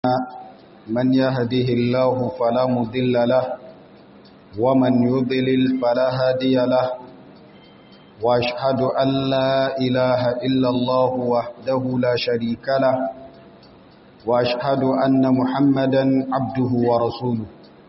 من يهده الله فلا مضل له ومن يضلل فلا هادي له واشهد ان لا اله الا الله وحده لا شريك له واشهد ان محمدا عبده ورسوله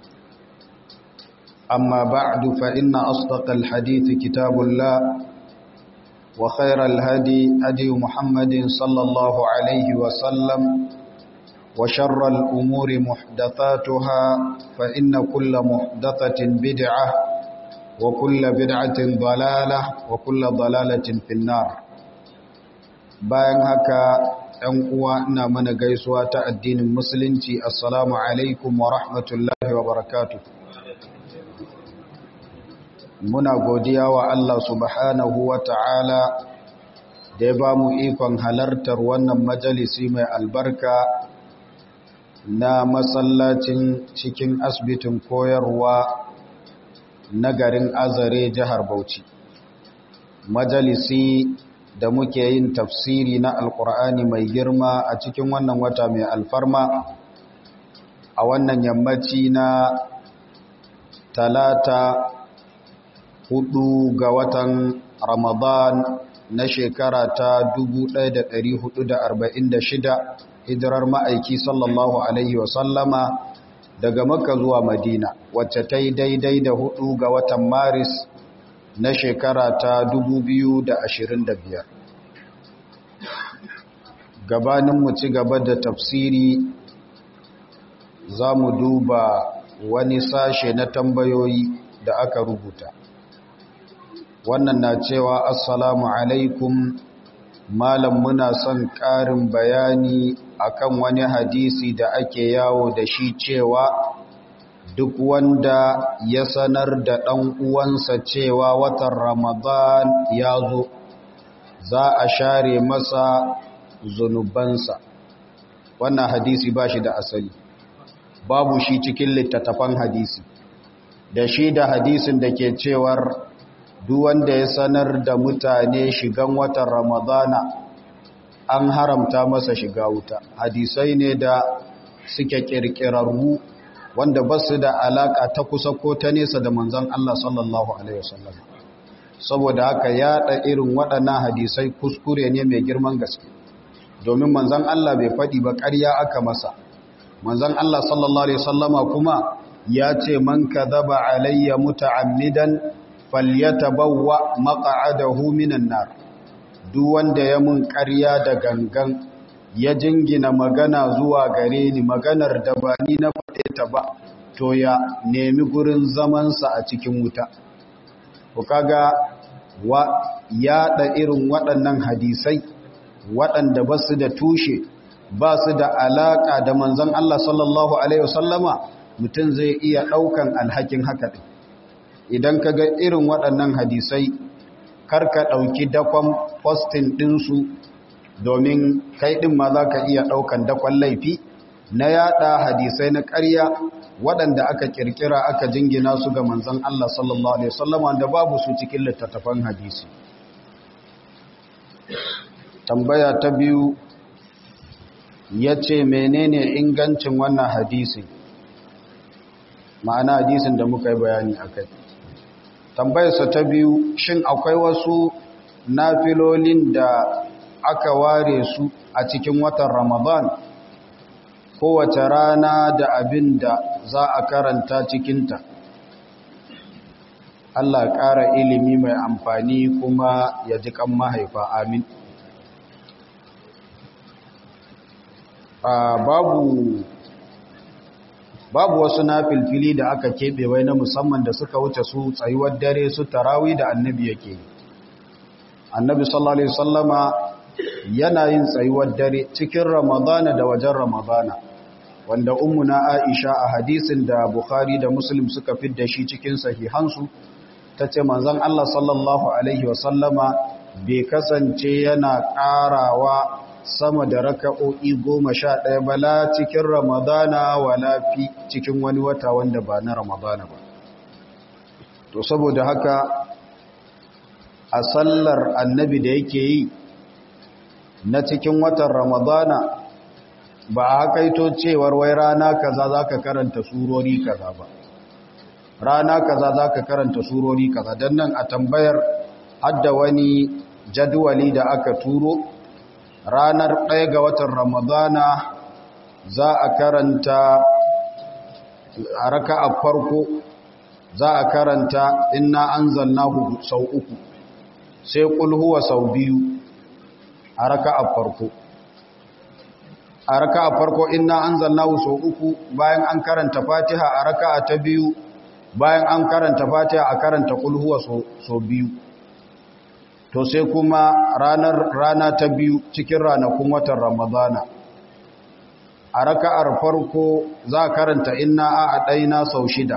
اما بعد فان اصدق الحديث كتاب الله وخير الهدي هدي محمد صلى الله عليه وسلم وشر الأمور محدثاتها فإن كل محدثة بدعة وكل بدعة ضلالة وكل ضلالة في النار bayan haka ɗan uwa ina mana gaisuwa ta addinin musulunci assalamu alaikum wa rahmatullahi wa barakatuh muna godiya wa Allah subhanahu wa ta'ala da ya ba mu ikon halartar wannan majalisi mai albarka na masallacin cikin asibitin koyarwa na garin azare jihar bauchi majalisi da muke yin tafsiri na alkur'ani mai girma a cikin wannan wata mai alfarma a wannan yammaci na talata hudu ga watan ramadan na shekara ta 1446 hijirar ma'aiki sallallahu alaihi wasallama daga makka zuwa madina wacce ta yi daidai da hudu ga watan maris na shekara ta 2025 gabanin mu ci gaba da tafsiri za mu duba wani sashe na tambayoyi da aka rubuta wannan na cewa assalamu alaikum malam muna son ƙarin bayani akan wani hadisi da ake yawo da shi cewa duk wanda ya sanar da ɗan uwansa cewa watan ramadan ya zo za a share masa zunubansa wannan hadisi ba shi da asali babu shi cikin littattafan hadisi da shi da hadisin da ke cewar duk wanda ya sanar da mutane shigan watan ramadana an haramta masa shiga wuta hadisai ne da suke kirkirarru wanda ba su da alaka ta kusa ko ta nesa da manzon Allah sallallahu alaihi wasallam saboda haka yaɗa irin waɗannan hadisai kuskure ne mai girman gaske domin manzon Allah bai faɗi ba ƙarya aka masa manzon Allah sallallahu alaihi wasallama kuma ya ce man kadhaba alayya muta'ammidan falyatabawwa maq'adahu minan nar duk wanda ya mun ƙarya da gangan ya jingina magana zuwa gare ni maganar da ba ni na faɗe ta ba to ya nemi gurin zamansa a cikin wuta ku kaga wa yaɗa irin waɗannan hadisai waɗanda ba su da tushe ba su da alaƙa da manzon Allah sallallahu alaihi wasallama mutum zai iya ɗaukan alhakin haka ɗin idan ka ga irin waɗannan hadisai karka ɗauki dakon postin ɗinsu domin kai ɗin ma za ka iya ɗaukan dakon laifi na yaɗa hadisai na ƙarya waɗanda aka ƙirƙira aka jingina su ga manzan Allah sallallahu Alaihi wasallam wanda babu su cikin littattafan hadisi tambaya ta biyu ya ce menene ingancin wannan hadisi ma'ana hadisin da muka yi bayani a kai tambayarsa ta biyu shin akwai wasu nafilolin da aka ware su a cikin watan ramadan kowace rana da abin da za a karanta cikinta Allah ƙara ilimi mai amfani kuma ya ji kan mahaifa amin babu babu wasu na filfili da aka keɓe wai na musamman da suka wuce su tsayuwar dare su tarawi da annabi yake annabi sallallahu alaihi wasallama yana yin tsayuwar dare cikin ramadana da wajen ramadana wanda ummuna aisha a hadisin da bukhari da muslim suka fidda shi cikin sahihansu ta ce manzon allah sallallahu alaihi wasallama bai kasance yana ƙarawa sama da raka'o'i goma sha ɗaya bala cikin ramadana wala fi cikin wani wata wanda ba na ramadana ba to saboda haka a sallar annabi da yake yi na cikin watan ramadana ba a hakaito cewar wai rana kaza za ka karanta surori kaza ba rana kaza za ka karanta surori kaza don nan a tambayar hadda wani jadwali da aka turo ranar ɗaya ga watan ramadana za a karanta a raka a farko za a karanta inna an zanna sau uku sai kulhuwa sau biyu a raka a farko a raka a farko inna an zanna sau uku bayan an karanta fatiha a raka a ta biyu bayan an karanta fatiha a karanta kulhuwa sau biyu to sai kuma ranar rana ta biyu cikin ranakun watan ramadana a raka'ar farko za a karanta inna a ɗaina sau shida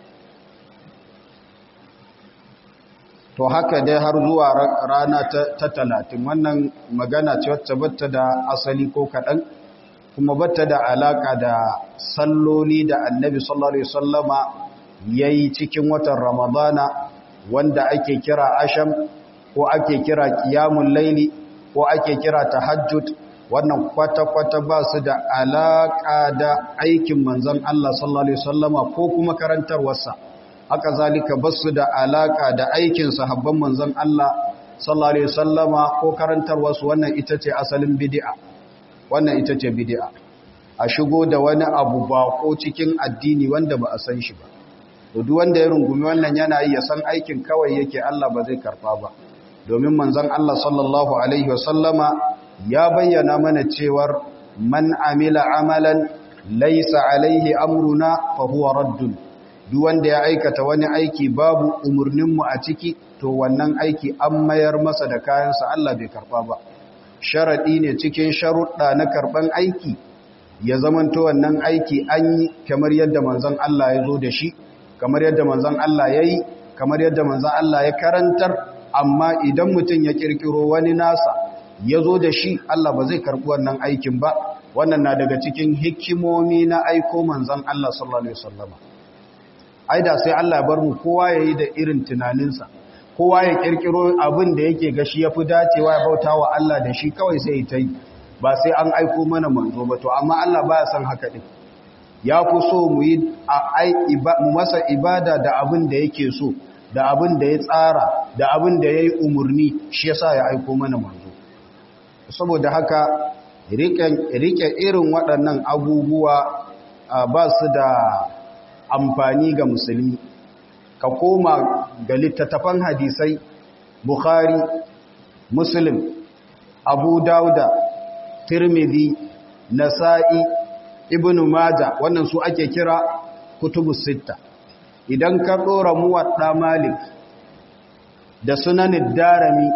to haka dai har zuwa rana ta talatin wannan magana ce wacce batta da asali ko kaɗan kuma batta da alaƙa da salloli da annabi sallallahu alaihi wasallama ya yi cikin watan ramadana wanda ake kira asham ko ake kira kiyamun laili ko ake kira tahajjud wannan kwata-kwata ba su da alaƙa da aikin manzan Allah sallallahu Alaihi wasallama ko kuma karantarwarsa haka zalika ba su da alaƙa da aikin sahabban manzan Allah sallallahu Alaihi wasallama ko karantarwarsu wannan ita ce asalin bidi'a wannan ita ce bidi'a a shigo da wani abu ba ko cikin addini wanda ba a san shi ba duk wanda ya rungumi wannan yana yi ya san aikin kawai yake Allah ba zai karfa ba domin manzan Allah sallallahu Alaihi wasallama ya bayyana mana cewar man amila amalan laisa alaihi amruna fa huwa raddun duk wanda ya aikata wani aiki babu umurninmu a ciki to wannan aiki an mayar masa da kayansa Allah bai karba ba sharadi ne cikin sharuɗa na karban aiki ya zamanto wannan aiki an yi kamar yadda manzon Allah ya zo da shi kamar yadda manzon Allah ya yi kamar yadda manzon Allah ya karantar amma idan mutum ya kirkiro wani nasa ya zo da shi Allah ba zai karɓi wannan aikin ba wannan na daga cikin hikimomi na aiko manzan Allah sallallahu Alaihi wasallama ai da sai Allah bar mu kowa ya yi da irin tunaninsa kowa ya ƙirƙiro abin da yake gashi ya fi dacewa ya bauta wa Allah da shi kawai sai ta yi ba sai an aiko mana manzo ba to amma Allah baya son haka ɗin ya fi so mu yi mu masa ibada da abin da yake so da abin da ya tsara da abin da ya yi umarni shi yasa ya aiko mana manzo saboda haka rike irin waɗannan abubuwa ba su da amfani ga musulmi ka koma ga littattafan hadisai bukhari muslim abu dauda tirmidhi nasa'i ibnu maja wannan su ake kira kutubu sitta idan ka ɗora muwaɗa malik da sunanin darami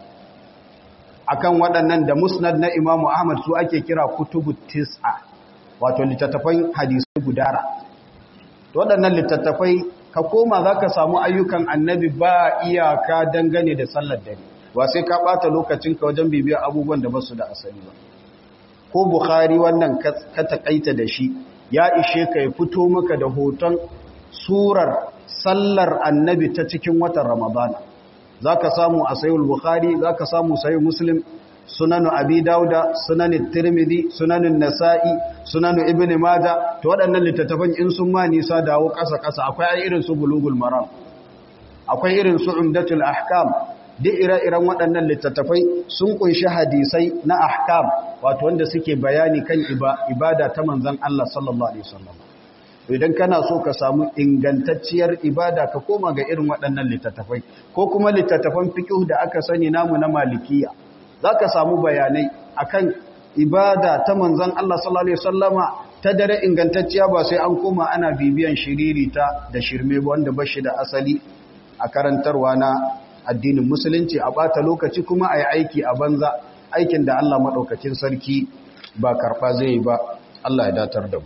akan waɗannan da musnad na imamu ahmad su ake kira kutubu tis'a wato littattafan hadisai gudara waɗannan littattafai ka koma za ka samu ayyukan annabi ba iyaka dangane da sallar dare ba sai ka ɓata lokacinka wajen bibiyar abubuwan da ba su da asali ba ko bukhari wannan ka taƙaita da shi ya ishe ka ya fito maka da hoton surar sallar annabi ta cikin watan ramadana za ka samu a sayul bukhari za ka samu sayi muslim sunanu abi dauda sunanin tirmidhi sunanin nasa'i sunanu ibn maja to waɗannan littattafan in sun ma nisa dawo ƙasa-ƙasa akwai irin su bulugul maram akwai irin su umdatul ahkam duk ire-iren waɗannan littattafai sun kunshi hadisai na ahkam wato wanda suke bayani kan ibada ta manzon Allah sallallahu alaihi wasallam idan kana so ka samu ingantacciyar ibada ka koma ga irin waɗannan littattafai ko kuma littattafan fiqh da aka sani namu na malikiya zaka samu bayanai akan ibada ta manzon Allah sallallahu alaihi wasallama ta dare ingantacciya ba sai an koma ana bibiyan shiririta da shirme wanda bashi da asali a karantarwa na addinin musulunci a bata lokaci kuma ayi aiki a banza aikin da Allah madaukakin sarki ba karba zai ba Allah ya datar da mu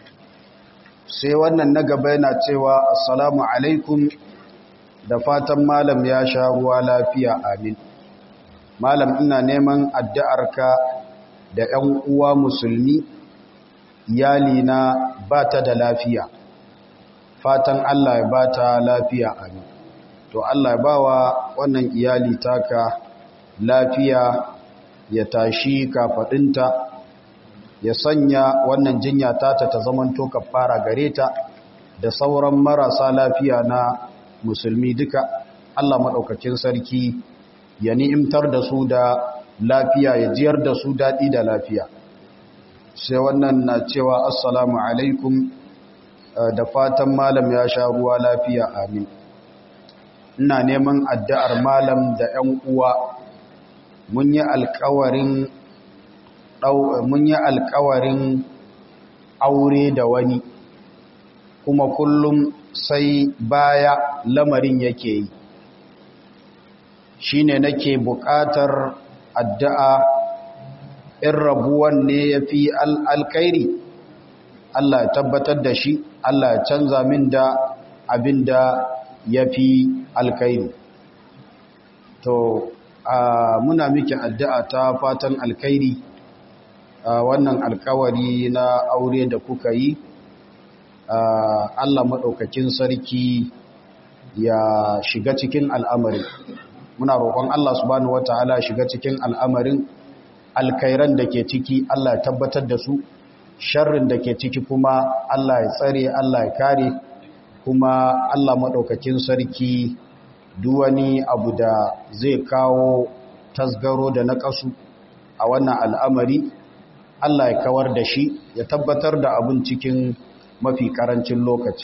sai wannan na gaba yana cewa assalamu alaikum da fatan malam ya sha ruwa lafiya amin malam ina neman addu'arka da ‘yan uwa musulmi iyalina ba ta da lafiya fatan Allah ya ba ta lafiya amin to Allah ya ba wa wannan iyali taka lafiya ya tashi kafaɗinta ya sanya wannan jinya tata ta zamanto kafara gare ta da sauran marasa lafiya na musulmi duka Allah maɗaukakin sarki ya ni'imtar da su da lafiya ya jiyar da su daɗi da lafiya sai wannan na cewa assalamu alaikum da fatan malam ya sha ruwa lafiya amin ina neman addu'ar malam da ‘yan uwa mun yi alkawarin mun yi alkawarin aure da wani kuma kullum sai baya lamarin yake yi shine nake buƙatar addu'a in rabuwan ne ya fi alkairi Allah ya tabbatar da shi Allah ya canza min da abin da ya fi alkairi to muna miki addu'a ta fatan alkairi wannan alkawari na aure da kuka yi Allah maɗaukakin sarki ya shiga cikin al'amari muna roƙon Allah subhanahu wata'ala shiga cikin al'amarin alkairan da ke ciki Allah ya tabbatar da su sharrin da ke ciki kuma Allah ya tsare Allah ya kare kuma Allah maɗaukakin sarki duwani abu da zai kawo tasgaro da naƙasu a wannan al'amari Allah ya kawar da shi ya tabbatar da abin cikin mafi ƙarancin lokaci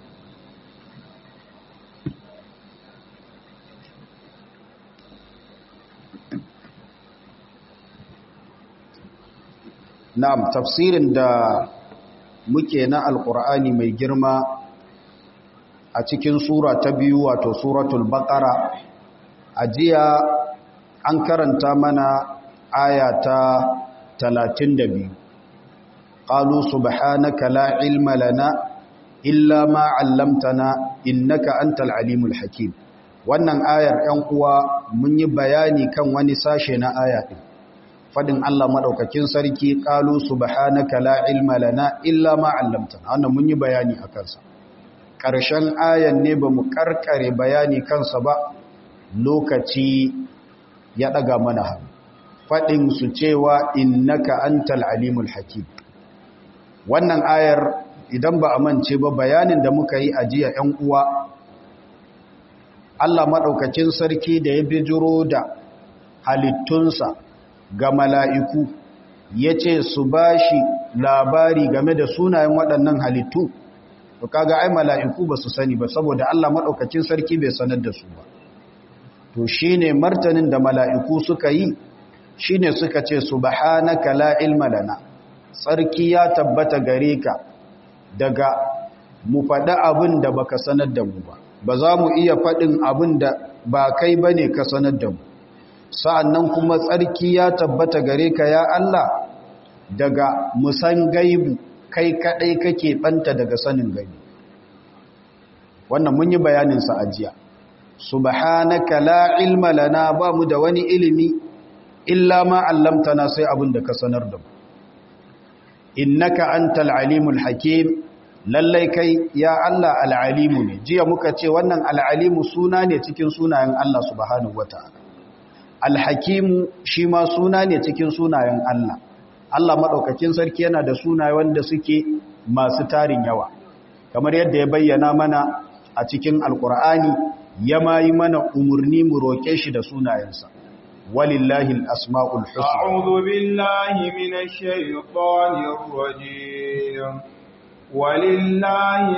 Na'am tafsirin da muke na Alƙur'ani mai girma a cikin sura ta biyu wato suratul Baqara a jiya an karanta mana aya ta 32 qalu subhanaka la ilma lana illa ma 'allamtana innaka antal alimul hakim wannan ayar 'yan uwa mun yi bayani kan wani sashe na aya din fadin Allah madaukakin sarki qalu subhanaka la ilma lana illa ma 'allamtana wannan mun yi bayani akan sa karshen ayan ne bamu karkare bayani kansa ba lokaci ya daga mana hannu fadin su cewa innaka antal alimul hakim wannan ayar idan ba a mance ba bayanin da muka yi a jiya 'yan uwa Allah madaukakin sarki da ya bijiro da halittunsa ga mala'iku ya ce su ba shi labari game da sunayen waɗannan halittu, to kaga ai mala'iku ba su sani ba saboda Allah maɗaukacin sarki bai sanar da su ba. To shi ne martanin da mala'iku suka yi, shi ne suka ce, Subhanaka la ilma lana, tsarki ya tabbata gare ka daga mu faɗi abin da baka sanar da mu ba, ba za mu iya faɗin abin da ba kai ba ne ka sanar da mu. sa'annan kuma tsarki ya tabbata gare ka ya Allah daga musan gaibu kai kaɗai kake ɓanta daga sanin gaibu wannan mun yi bayaninsa a jiya subhanaka la ilma lana ba mu da wani ilimi illa ma allamtana sai abin da ka sanar da mu innaka antal alimul hakim lallai kai ya Allah al'alimu ne jiya muka ce wannan al'alimu suna ne cikin sunayen Allah subhanahu wata'ala alhakimu shi ma suna ne cikin sunayen Allah Allah maɗaukakin sarki yana da sunaye wanda suke masu tarin yawa kamar yadda ya bayyana mana a cikin alkur'ani ya mayi mana umarni mu roƙe shi da sunayensa walillahi al-asma'ul husna a'udhu billahi minash shaitanir rajim walillahi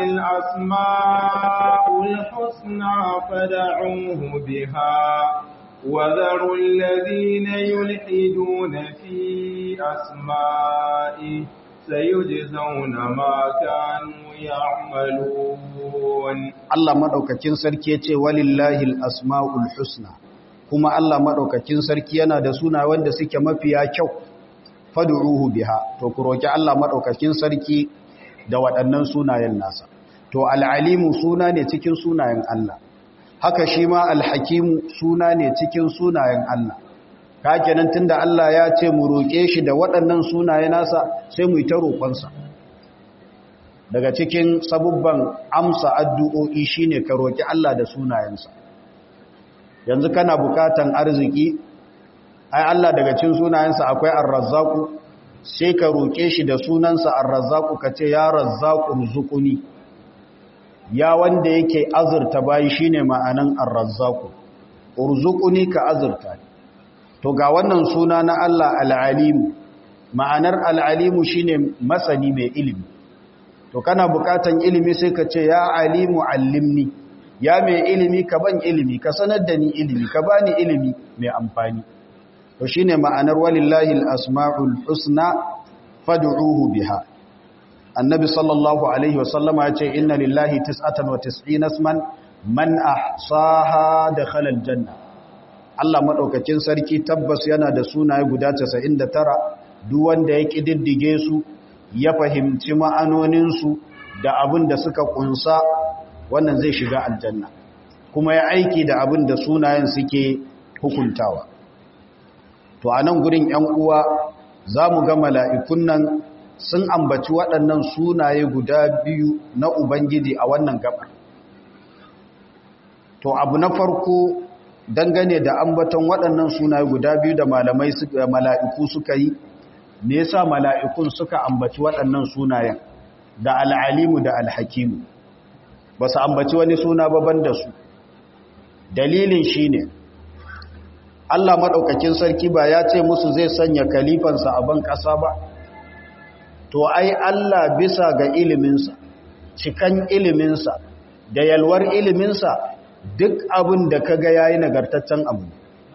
al-asma'ul husna fad'uhu biha وذروا الذين يلحدون في أسمائه سيجزون ما كانوا يعملون الله مدوكاكين sarki yace walillahi alasmaul husna kuma Allah madaukakin sarki yana da suna wanda suke mafiya kyau fad'uhu biha to ku roki Allah madaukakin sarki da waɗannan sunayen nasa to alalimu suna ne cikin sunayen Allah haka shi ma alhakimu suna ne cikin sunayen Allah ka kenan tunda Allah ya ce mu roƙe shi da waɗannan sunaye nasa sai mu yi ta roƙonsa daga cikin sabubban amsa addu'o'i shine ka roƙi Allah da sunayensa yanzu kana bukatan arziki ai Allah daga cikin sunayensa akwai ar-razzaqu sai ka roƙe shi da sunansa ar-razzaqu ka ce ya razzaqu rzuquni ya wanda yake azurta bayi shine ma'anan ar-razzaqu urzuquni ka azurta to ga wannan suna na Allah al-alim ma'anar al-alimu shine masani mai ilimi to kana bukatan ilimi sai ka ce ya alimu allimni ya mai ilimi ka ban ilimi ka sanar da ni ilimi ka bani ilimi mai amfani to shine ma'anar walillahi al-asma'ul husna fad'uhu biha annabi sallallahu alaihi wasallama ya ce inna lillahi tis'atan wa tis'ina isman man ahsaha dakhala aljanna Allah madaukakin sarki tabbas yana da sunaye guda 99 duk wanda ya kididdige su ya fahimci ma'anonin su da abin da suka kunsa wannan zai shiga aljanna kuma ya aiki da abin da sunayen suke hukuntawa to a nan gurin ‘yan uwa za mu ga mala'ikun nan sun ambaci waɗannan sunaye guda biyu na Ubangiji a wannan gabar. To abu na farko dangane da ambaton waɗannan sunaye guda biyu da malamai mala'iku suka yi, me yasa mala'ikun suka ambaci waɗannan sunayen da al'alimu da alhakimu, ba su ambaci wani suna baban da su. Dalilin shi ne, Allah maɗaukakin sarki ba ya ce musu zai sanya kalifansa a ban ƙasa ba? To, ai Allah bisa ga iliminsa, cikan iliminsa, da yalwar iliminsa duk abin da ka ga ya yi nagartaccen abu.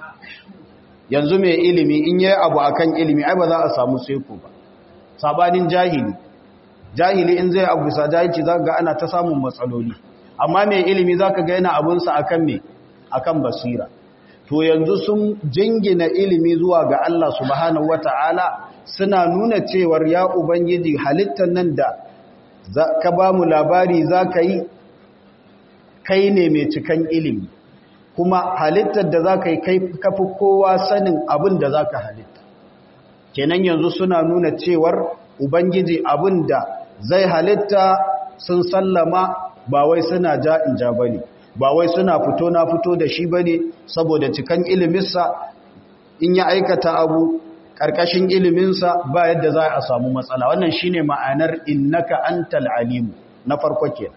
Yanzu mai ilimi in yi abu akan ilimi, ai ba za a samu seko ba. Sabanin jahili, jahili in zai abu bisa jahilci za ga ana ta samun matsaloli. Amma mai ilimi za ka ga yana abinsa akan me? Akan basira. to yanzu sun jingina ilimi zuwa ga Allah subhanahu wata'ala suna nuna cewar ya ubangiji halittar nan da ka ba mu labari za ka yi kai ne mai cikan ilimi kuma halittar da za ka yi kai kafi kowa sanin abin da za ka halitta kenan yanzu suna nuna cewar ubangiji abin da zai halitta sun sallama ba wai suna ja'in ja bane ba wai suna fito na fito da shi bane saboda cikan iliminsa in ya aikata abu ƙarƙashin iliminsa ba yadda za a samu matsala wannan shine ma'anar innaka antal alim na farko ke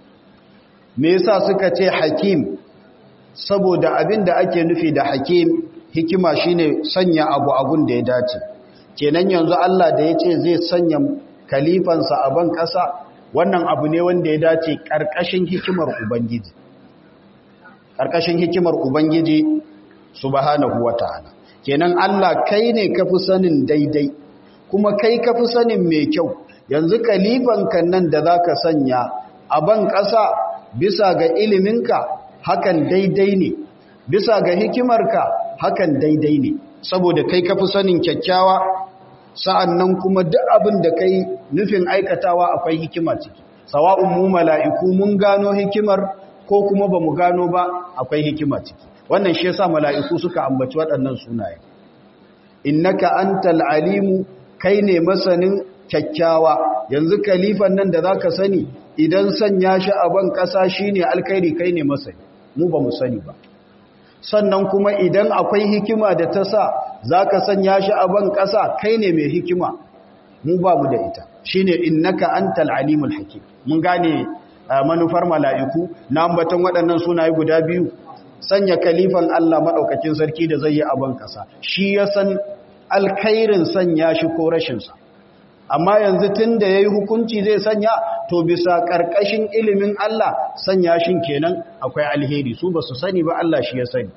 me yasa suka ce hakim saboda abin da ake nufi da hakim hikima shine sanya abu abun da ya dace kenan yanzu Allah da ya ce zai sanya kalifansa a ban ƙasa wannan abu ne wanda ya dace ƙarƙashin hikimar ubangiji ƙarƙashin hikimar Ubangiji subhanahu wa ta'ala. Kenan Allah kai ne ka fi sanin daidai, kuma kai ka fi sanin mai kyau, yanzu kalifanka nan da za ka sanya a ban ƙasa bisa ga iliminka hakan daidai ne, bisa ga hikimarka hakan daidai ne, saboda kai ka fi sanin kyakkyawa, sa'an nan kuma duk abin da kai nufin aikatawa akwai hikima ciki. Sawa'un mu mala'iku mun gano hikimar ko kuma ba mu gano ba akwai hikima ciki wannan shi yasa mala'iku suka ambaci waɗannan sunaye innaka antal alimu kai ne masanin kyakkyawa yanzu kalifan nan da zaka sani idan sanya shi a ban ƙasa shine alkhairi kai ne masani mu ba mu sani ba sannan kuma idan akwai hikima da ta sa zaka sanya shi a ban ƙasa kai ne mai hikima mu ba mu da ita shine innaka antal alimul hakim mun gane manufar mala'iku na ambatan waɗannan sunaye guda biyu sanya kalifan Allah maɗaukakin sarki da zai yi abin ƙasa shi ya san alkhairin sanya shi ko rashinsa amma yanzu tun da ya yi hukunci zai sanya to bisa ƙarƙashin ilimin Allah sanya shi kenan akwai alheri su ba su sani ba Allah shi ya sani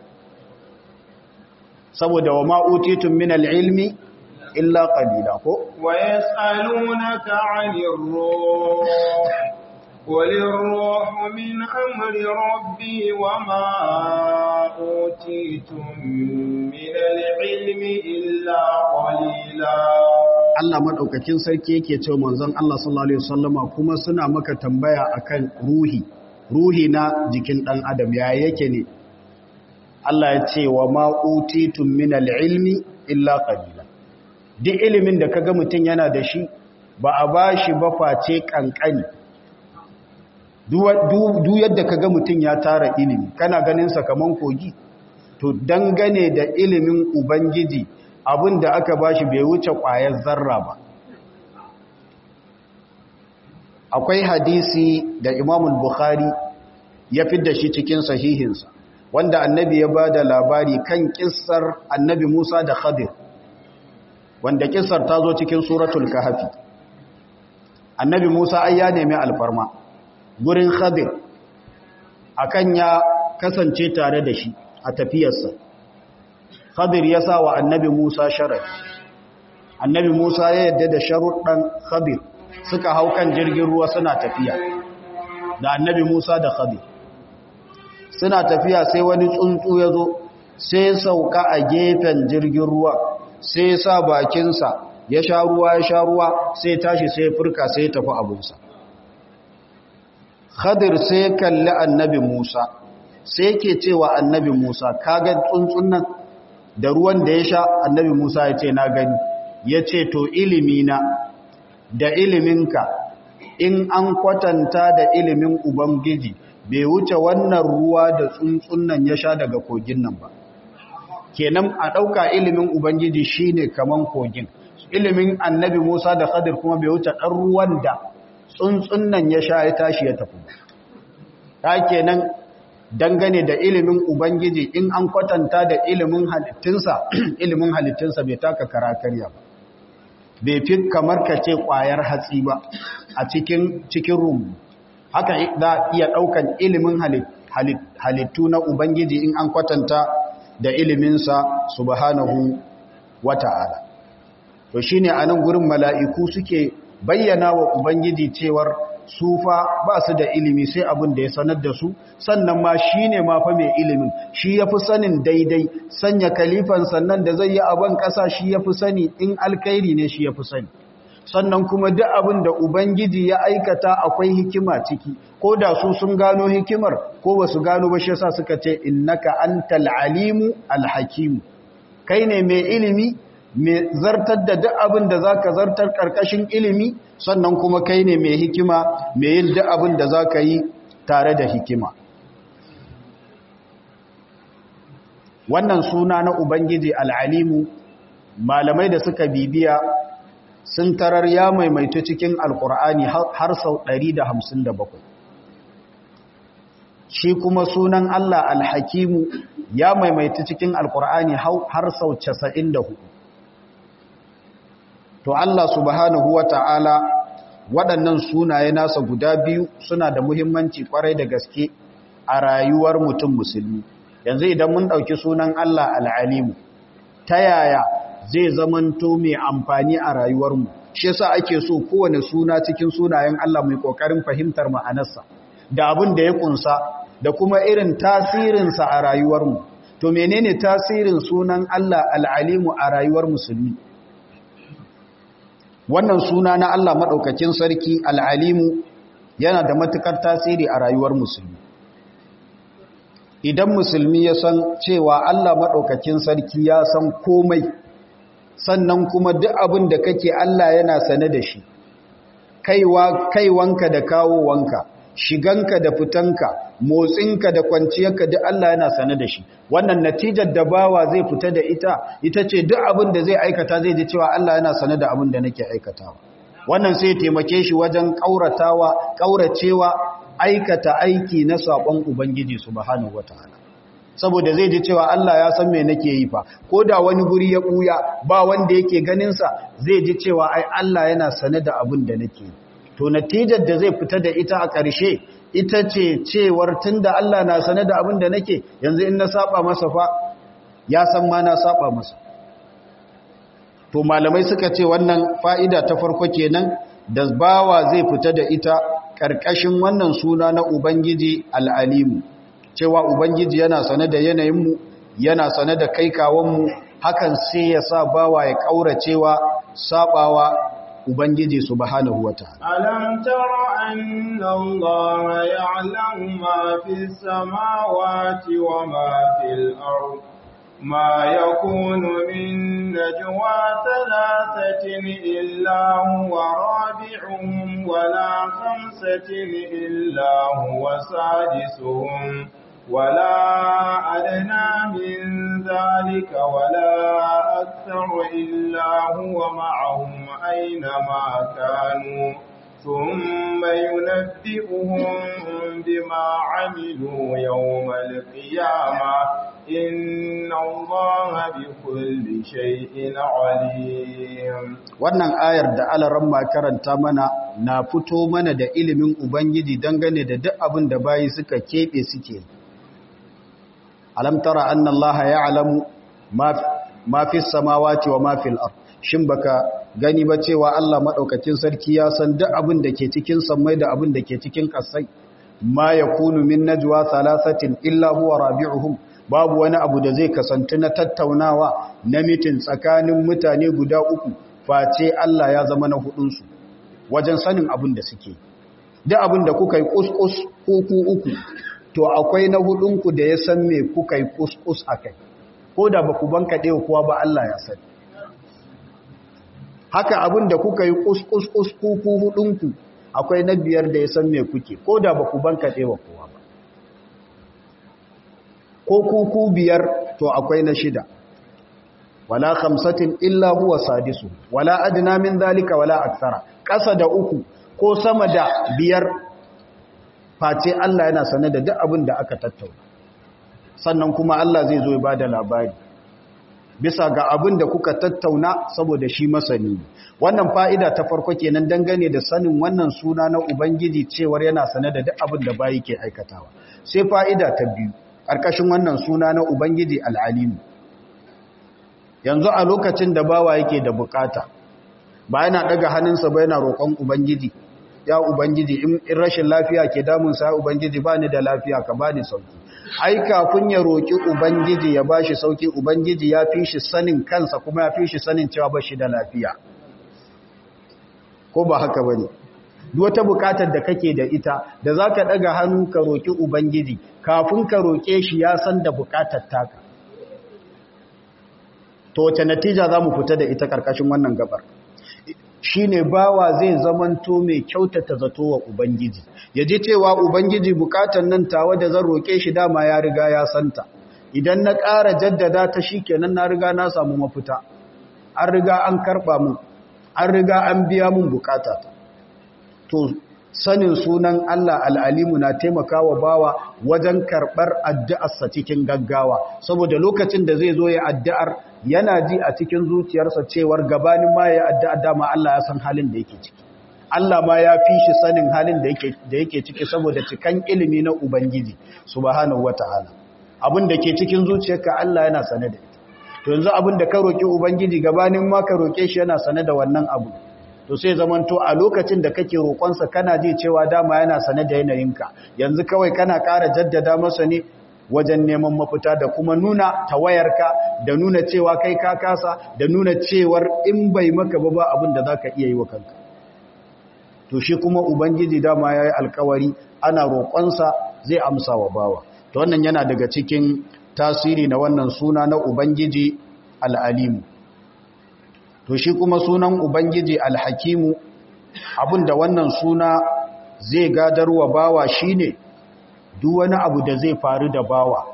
saboda wa ma'utitun min al'ilmi illa ƙalila ko wa yas'alunaka 'anir ruh قل الروح من أمر ربي وما أوتيتم من العلم إلا قليلا Allah madaukakin sarki yake cewa manzon Allah sallallahu alaihi wasallama kuma suna maka tambaya akan ruhi ruhi na jikin dan adam ya yake ne Allah ya ce wa ma utitum min ilmi illa qalila duk ilimin da kaga mutun yana da shi ba a bashi ba face kankani duk yadda ka ga mutum ya tara ilimi kana ganin kaman kogi to dangane da ilimin ubangiji abin da aka bashi bai wuce ƙwayar zarra ba akwai hadisi da imamul bukhari ya da shi cikin sahihinsa wanda annabi ya ba da labari kan kissar annabi musa da khadir wanda kissar ta zo cikin suratul kahafi annabi musa ai ya nemi alfarma gurin khadir akan ya kasance tare da shi a tafiyarsa khadir ya sa wa annabi musa sharar annabi musa ya yadda da sharuɗan khadir suka hau kan jirgin ruwa suna tafiya da annabi musa da khadir suna tafiya sai wani tsuntsu ya zo sai sauka a gefen jirgin ruwa sai sa bakinsa ya sha ruwa ya sha ruwa sai tashi sai furka sai tafi abunsa khadir sai kalli annabi musa sai ke cewa annabi musa kaga tsuntsun nan da ruwan da ya sha annabi musa ya ce na gani ya ce to ilimina da iliminka in an kwatanta da ilimin ubangiji bai wuce wannan ruwa da tsuntsun nan ya sha daga kogin nan ba kenan a ɗauka ilimin ubangiji shine kaman kogin ilimin annabi musa da khadir kuma bai wuce ɗan ruwan da tsuntsun nan ya sha ya tashi ya tafi ta kenan dangane da ilimin ubangiji in an kwatanta da ilimin halittunsa ilimin halittunsa bai taka karakarya ba bai fi kamar ka ce ƙwayar hatsi ba a cikin cikin rumbu haka za iya ɗaukan ilimin halittu na ubangiji in an kwatanta da iliminsa subhanahu wata'ala to shine a nan gurin mala'iku suke bayyana wa ubangiji cewar sufa ba su da ilimi sai abin da ya sanar da su sannan ma shi ne ma fa mai ilimin shi ya fi sanin daidai sanya kalifan sannan da zai yi abin ƙasa shi ya fi sani in alkairi ne shi ya fi sani sannan kuma duk abin da ubangiji ya aikata akwai hikima ciki ko da su sun gano hikimar ko ba su gano ba shi yasa suka ce innaka antal alimu alhakimu kai ne mai ilimi mai zartar da duk abin da za ka zartar ƙarƙashin ilimi sannan kuma kai ne mai hikima mai yin duk abin da za ka yi tare da hikima wannan suna na ubangiji al'alimu malamai da suka bibiya sun tarar ya maimaitu cikin alƙur'ani har sau 157 shi kuma sunan allah alhakimu ya maimaitu cikin alƙur'ani har sau 94 to Allah subhanahu wa ta'ala waɗannan sunaye nasa guda biyu suna da muhimmanci ƙwarai da gaske a rayuwar mutum musulmi yanzu idan mun ɗauki sunan Allah al'alimu ta yaya zai zamanto mai amfani a rayuwarmu shi yasa ake so kowane suna cikin sunayen Allah mai ƙoƙarin fahimtar ma'anarsa da abin da ya ƙunsa da kuma irin tasirinsa a rayuwarmu to menene tasirin sunan Allah al'alimu a rayuwar musulmi wannan suna na Allah maɗaukakin sarki al'alimu yana da matuƙar tasiri a rayuwar musulmi idan musulmi ya san cewa Allah maɗaukakin sarki ya san komai sannan kuma duk abin da kake Allah yana sane da shi kaiwanka da kawowanka shiganka da fitanka motsinka da kwanciyarka duk Allah yana sane da shi wannan natijar da bawa zai fita da ita ita ce duk abin da zai aikata zai ji cewa Allah yana sane da abin da nake aikatawa wannan sai taimake shi wajen kauratawa kauracewa aikata aiki na sabon ubangiji subhanahu wataala saboda zai ji cewa Allah ya san me nake yi fa ko da wani guri ya buya ba wanda yake ganin sa zai ji cewa ai Allah yana sane da abin da nake yi to natijar da zai fita da ita a ƙarshe ita ce cewar tunda Allah na sane da abin da nake yanzu in na saba masa fa ya san ma na saba masa to malamai suka ce wannan fa'ida ta farko kenan da bawa zai fita da ita ƙarƙashin wannan suna na Ubangiji al'alimu cewa Ubangiji yana sane da yanayinmu yana sane da kaikawanmu hakan sai ya sa bawa ya ƙauracewa sabawa Ubangiji subhanahu wa ta'ala. Alam tara anna Allah ya'lamu ma fi samawati wa ma fil ard ma yakunu min najwa thalathatin illa huwa rabi'uhum wa la khamsatin illa huwa sadisuhum ولا أدنى من ذلك ولا الأكثر إلا هو معهم أينما كانوا ثم ينبئهم بما عملوا يوم القيامة إن الله بكل شيء عليم wannan ayar da alaramma karanta mana na fito mana da ilimin ubangiji dangane da duk abin da bayi suka keɓe suke alam tara anna allaha ya'lamu ma fi samawati wa ma fil ard shin baka gani ba cewa Allah madaukakin sarki ya san duk abin da ke cikin sammai da abin da ke cikin kasai ma yakunu min najwa thalathatin illa huwa rabi'uhum babu wani abu da zai kasantu na tattaunawa na mitin tsakanin mutane guda uku face Allah ya zama na hudunsu wajen sanin abin da suke duk abin da kuka yi kuskus uku uku to akwai na hudunku da ya san me kuka yi kuskus a kai ko da ba ku banka ɗaya kuwa ba Allah ya sani haka abin da kuka yi kuskus kuku hudunku akwai na biyar da ya san me kuke ko da ba ku banka ɗaya kuwa ba ko kuku biyar to akwai na shida wala khamsatin illa huwa sadisu wala adna min zalika wala akthara ƙasa da uku ko sama da biyar face Allah yana sane da duk abin da aka tattauna sannan kuma Allah zai zo ya bada labari bisa ga abin da kuka tattauna saboda shi masani wannan fa'ida ta farko kenan dangane da sanin wannan suna na ubangiji cewar yana sane da duk abin da bayi ke aikatawa sai fa'ida ta biyu ƙarƙashin wannan suna na ubangiji al'alimu yanzu a lokacin da bawa yake da bukata ba yana daga hannunsa ba yana roƙon ubangiji ya ubangiji in rashin lafiya ke damunsa ya ubangiji ba ni da lafiya ka ba ni sauki ai kafin ya roƙi ubangiji ya ba shi sauki ubangiji ya fi shi sanin kansa kuma ya fi shi sanin cewa ba shi da lafiya ko ba haka ba ne wata bukatar da kake da ita da za ka ɗaga hannu ka roƙi ubangiji kafin ka roƙe shi ya san da bukatar taka to wace natija za mu fita da ita ƙarƙashin wannan gabar shi ne bawa zai zamanto mai kyautata zato wa Ubangiji, ya ji cewa Ubangiji bukatan nan tawa da zan roƙe shi dama ya riga ya santa, idan na ƙara jaddada ta shi kenan na riga na samu mafita, an riga an karɓa mun, an riga an biya mun bukata ta. To, sanin sunan Allah al'alimu na taimaka wa bawa wajen karɓar addu'arsa cikin gaggawa, saboda lokacin da zai zo ya addu'ar yana ji a cikin zuciyarsa cewar gabanin ma ya addu'a dama Allah ya san halin da yake ciki. Allah ma ya fi shi sanin halin da yake ciki saboda cikan ilimi na Ubangiji, subhanahu wa ta'ala. Abin da ke cikin zuciyarka Allah yana sane da ita. To yanzu abin da ka roƙi Ubangiji gabanin ma ka roƙe shi yana sane da wannan abu. To sai zamanto a lokacin da kake roƙonsa kana ji cewa dama yana sane da yanayinka. Yanzu kawai kana ƙara jaddada masa ne wajen neman mafita da kuma nuna tawayarka da nuna cewa kai ka kasa da nuna cewar in bai maka ba ba abin da za ka iya yi wa kanka to shi kuma ubangiji dama ya yi alkawari ana roƙonsa zai amsa wa bawa to wannan yana daga cikin tasiri na wannan suna na ubangiji al'alimu to shi kuma sunan ubangiji alhakimu abin da wannan suna zai gadarwa bawa shine ne duk wani abu da zai faru da bawa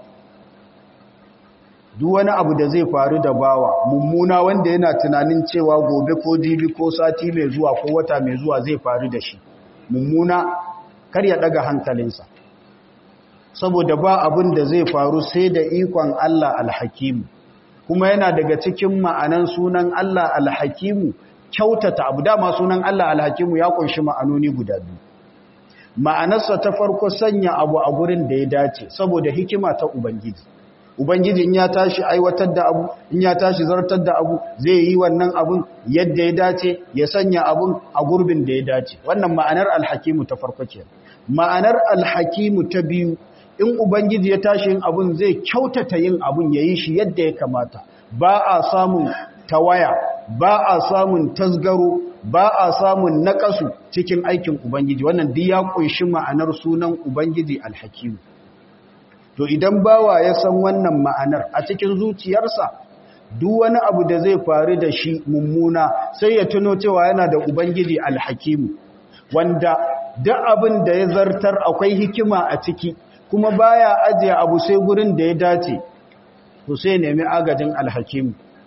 duk wani abu da zai faru da bawa mummuna wanda yana tunanin cewa gobe ko jibi ko sati mai zuwa ko wata mai zuwa zai faru da shi mummuna kar ya daga hankalinsa saboda ba abin da zai faru sai da ikon Allah alhakimu kuma yana daga cikin ma'anan sunan Allah alhakimu kyautata abu dama sunan Allah alhakimu ya kunshi ma'anoni guda biyu ma'anarsa ta farko sanya abu a gurin da ya dace saboda hikima ta ubangiji ubangiji in ya tashi aiwatar da abu in ya tashi zartar da abu zai yi wannan abun yadda ya dace ya sanya abun a gurbin da ya dace wannan ma'anar alhakimu ta farko ke ma'anar alhakimu ta biyu in ubangiji ya tashi yin abun zai kyautata yin abun ya yi shi yadda ya kamata ba a samun tawaya ba a samun tasgaro ba a samun naƙasu cikin aikin Ubangiji wannan duk ya ƙunshi ma'anar sunan Ubangiji alhakimu to idan bawa ya san wannan ma'anar a cikin zuciyarsa duk wani abu da zai faru da shi mummuna sai ya tuno cewa yana da Ubangiji alhakimu wanda duk abin da ya zartar akwai hikima a ciki kuma baya ajiye abu sai gurin da ya dace to sai nemi agajin alhakimu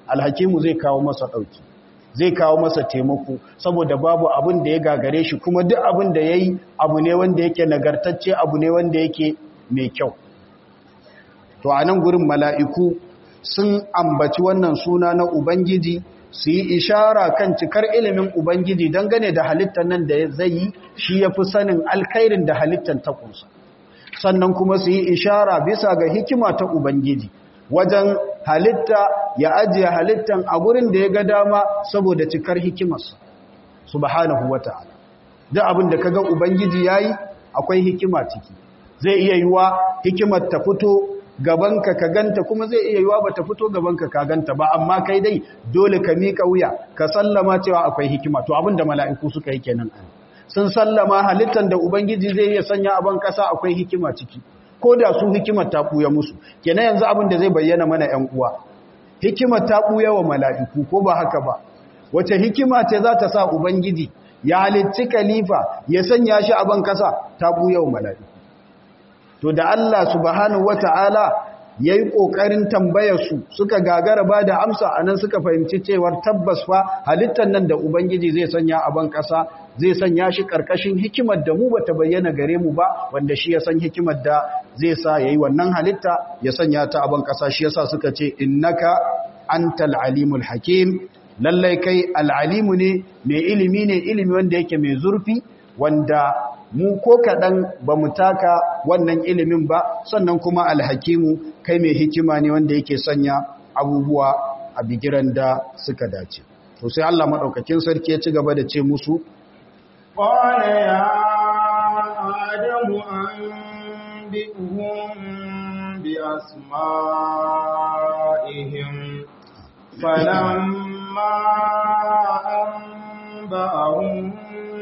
alhakimu zai kawo masa ɗauki zai kawo masa taimako saboda babu abin da ya gagare shi kuma duk abin da ya yi abu ne wanda yake nagartacce abu ne wanda yake mai kyau to a nan gurin mala'iku sun ambaci wannan suna na ubangiji su yi ishara kan cikar ilimin ubangiji dangane da halittar nan da zai yi shi ya fi sanin alkairin da halittar ta kunsa sannan kuma su yi ishara bisa ga hikima ta ubangiji wajen halitta ya ajiye halittan a gurin da ya ga dama saboda cikar hikimarsa subhanahu wata'ala duk abin da kaga ubangiji yayi akwai hikima ciki zai iya yiwa hikimar ta fito gabanka ka ganta kuma zai iya yiwa bata fito gabanka ka ganta ba amma kai dai dole ka mika wuya ka sallama cewa akwai hikima to abin da mala'iku suka yi kenan sun sallama halittan da ubangiji zai iya sanya a ban kasa akwai hikima ciki ko da su hikimar ta ɓuya musu kenan yanzu abin da zai bayyana mana ‘yan uwa hikimar ta ɓuya wa mala'iku ko ba haka ba wace hikima ce za ta sa ubangiji ya halitti kalifa ya sanya shi a ban kasa ta ɓuya wa mala'iku to da Allah subhanahu wata'ala ya yi ƙoƙarin tambayarsu suka gagara ba da amsa a nan suka fahimci cewar tabbas fa halittar nan da ubangiji zai sanya a ban ƙasa zai sanya shi ƙarƙashin hikimar da mu ba ta bayyana gare mu ba wanda shi ya san hikimar da zai sa ya yi wannan halitta ya sanya ta a ban ƙasa shi yasa suka ce innaka antal alimul hakim lallai kai al'alimu ne mai ilimi ne ilimi wanda yake mai zurfi wanda mu ko kaɗan ba mu taka wannan ilimin ba sannan kuma alhakimu kai mai hikima ne wanda yake sanya abubuwa a bigiran da suka dace to sai Allah maɗaukakin sarki ya ci gaba da ce musu قال يا آدم أنبئهم بأسمائهم فلما أنبأهم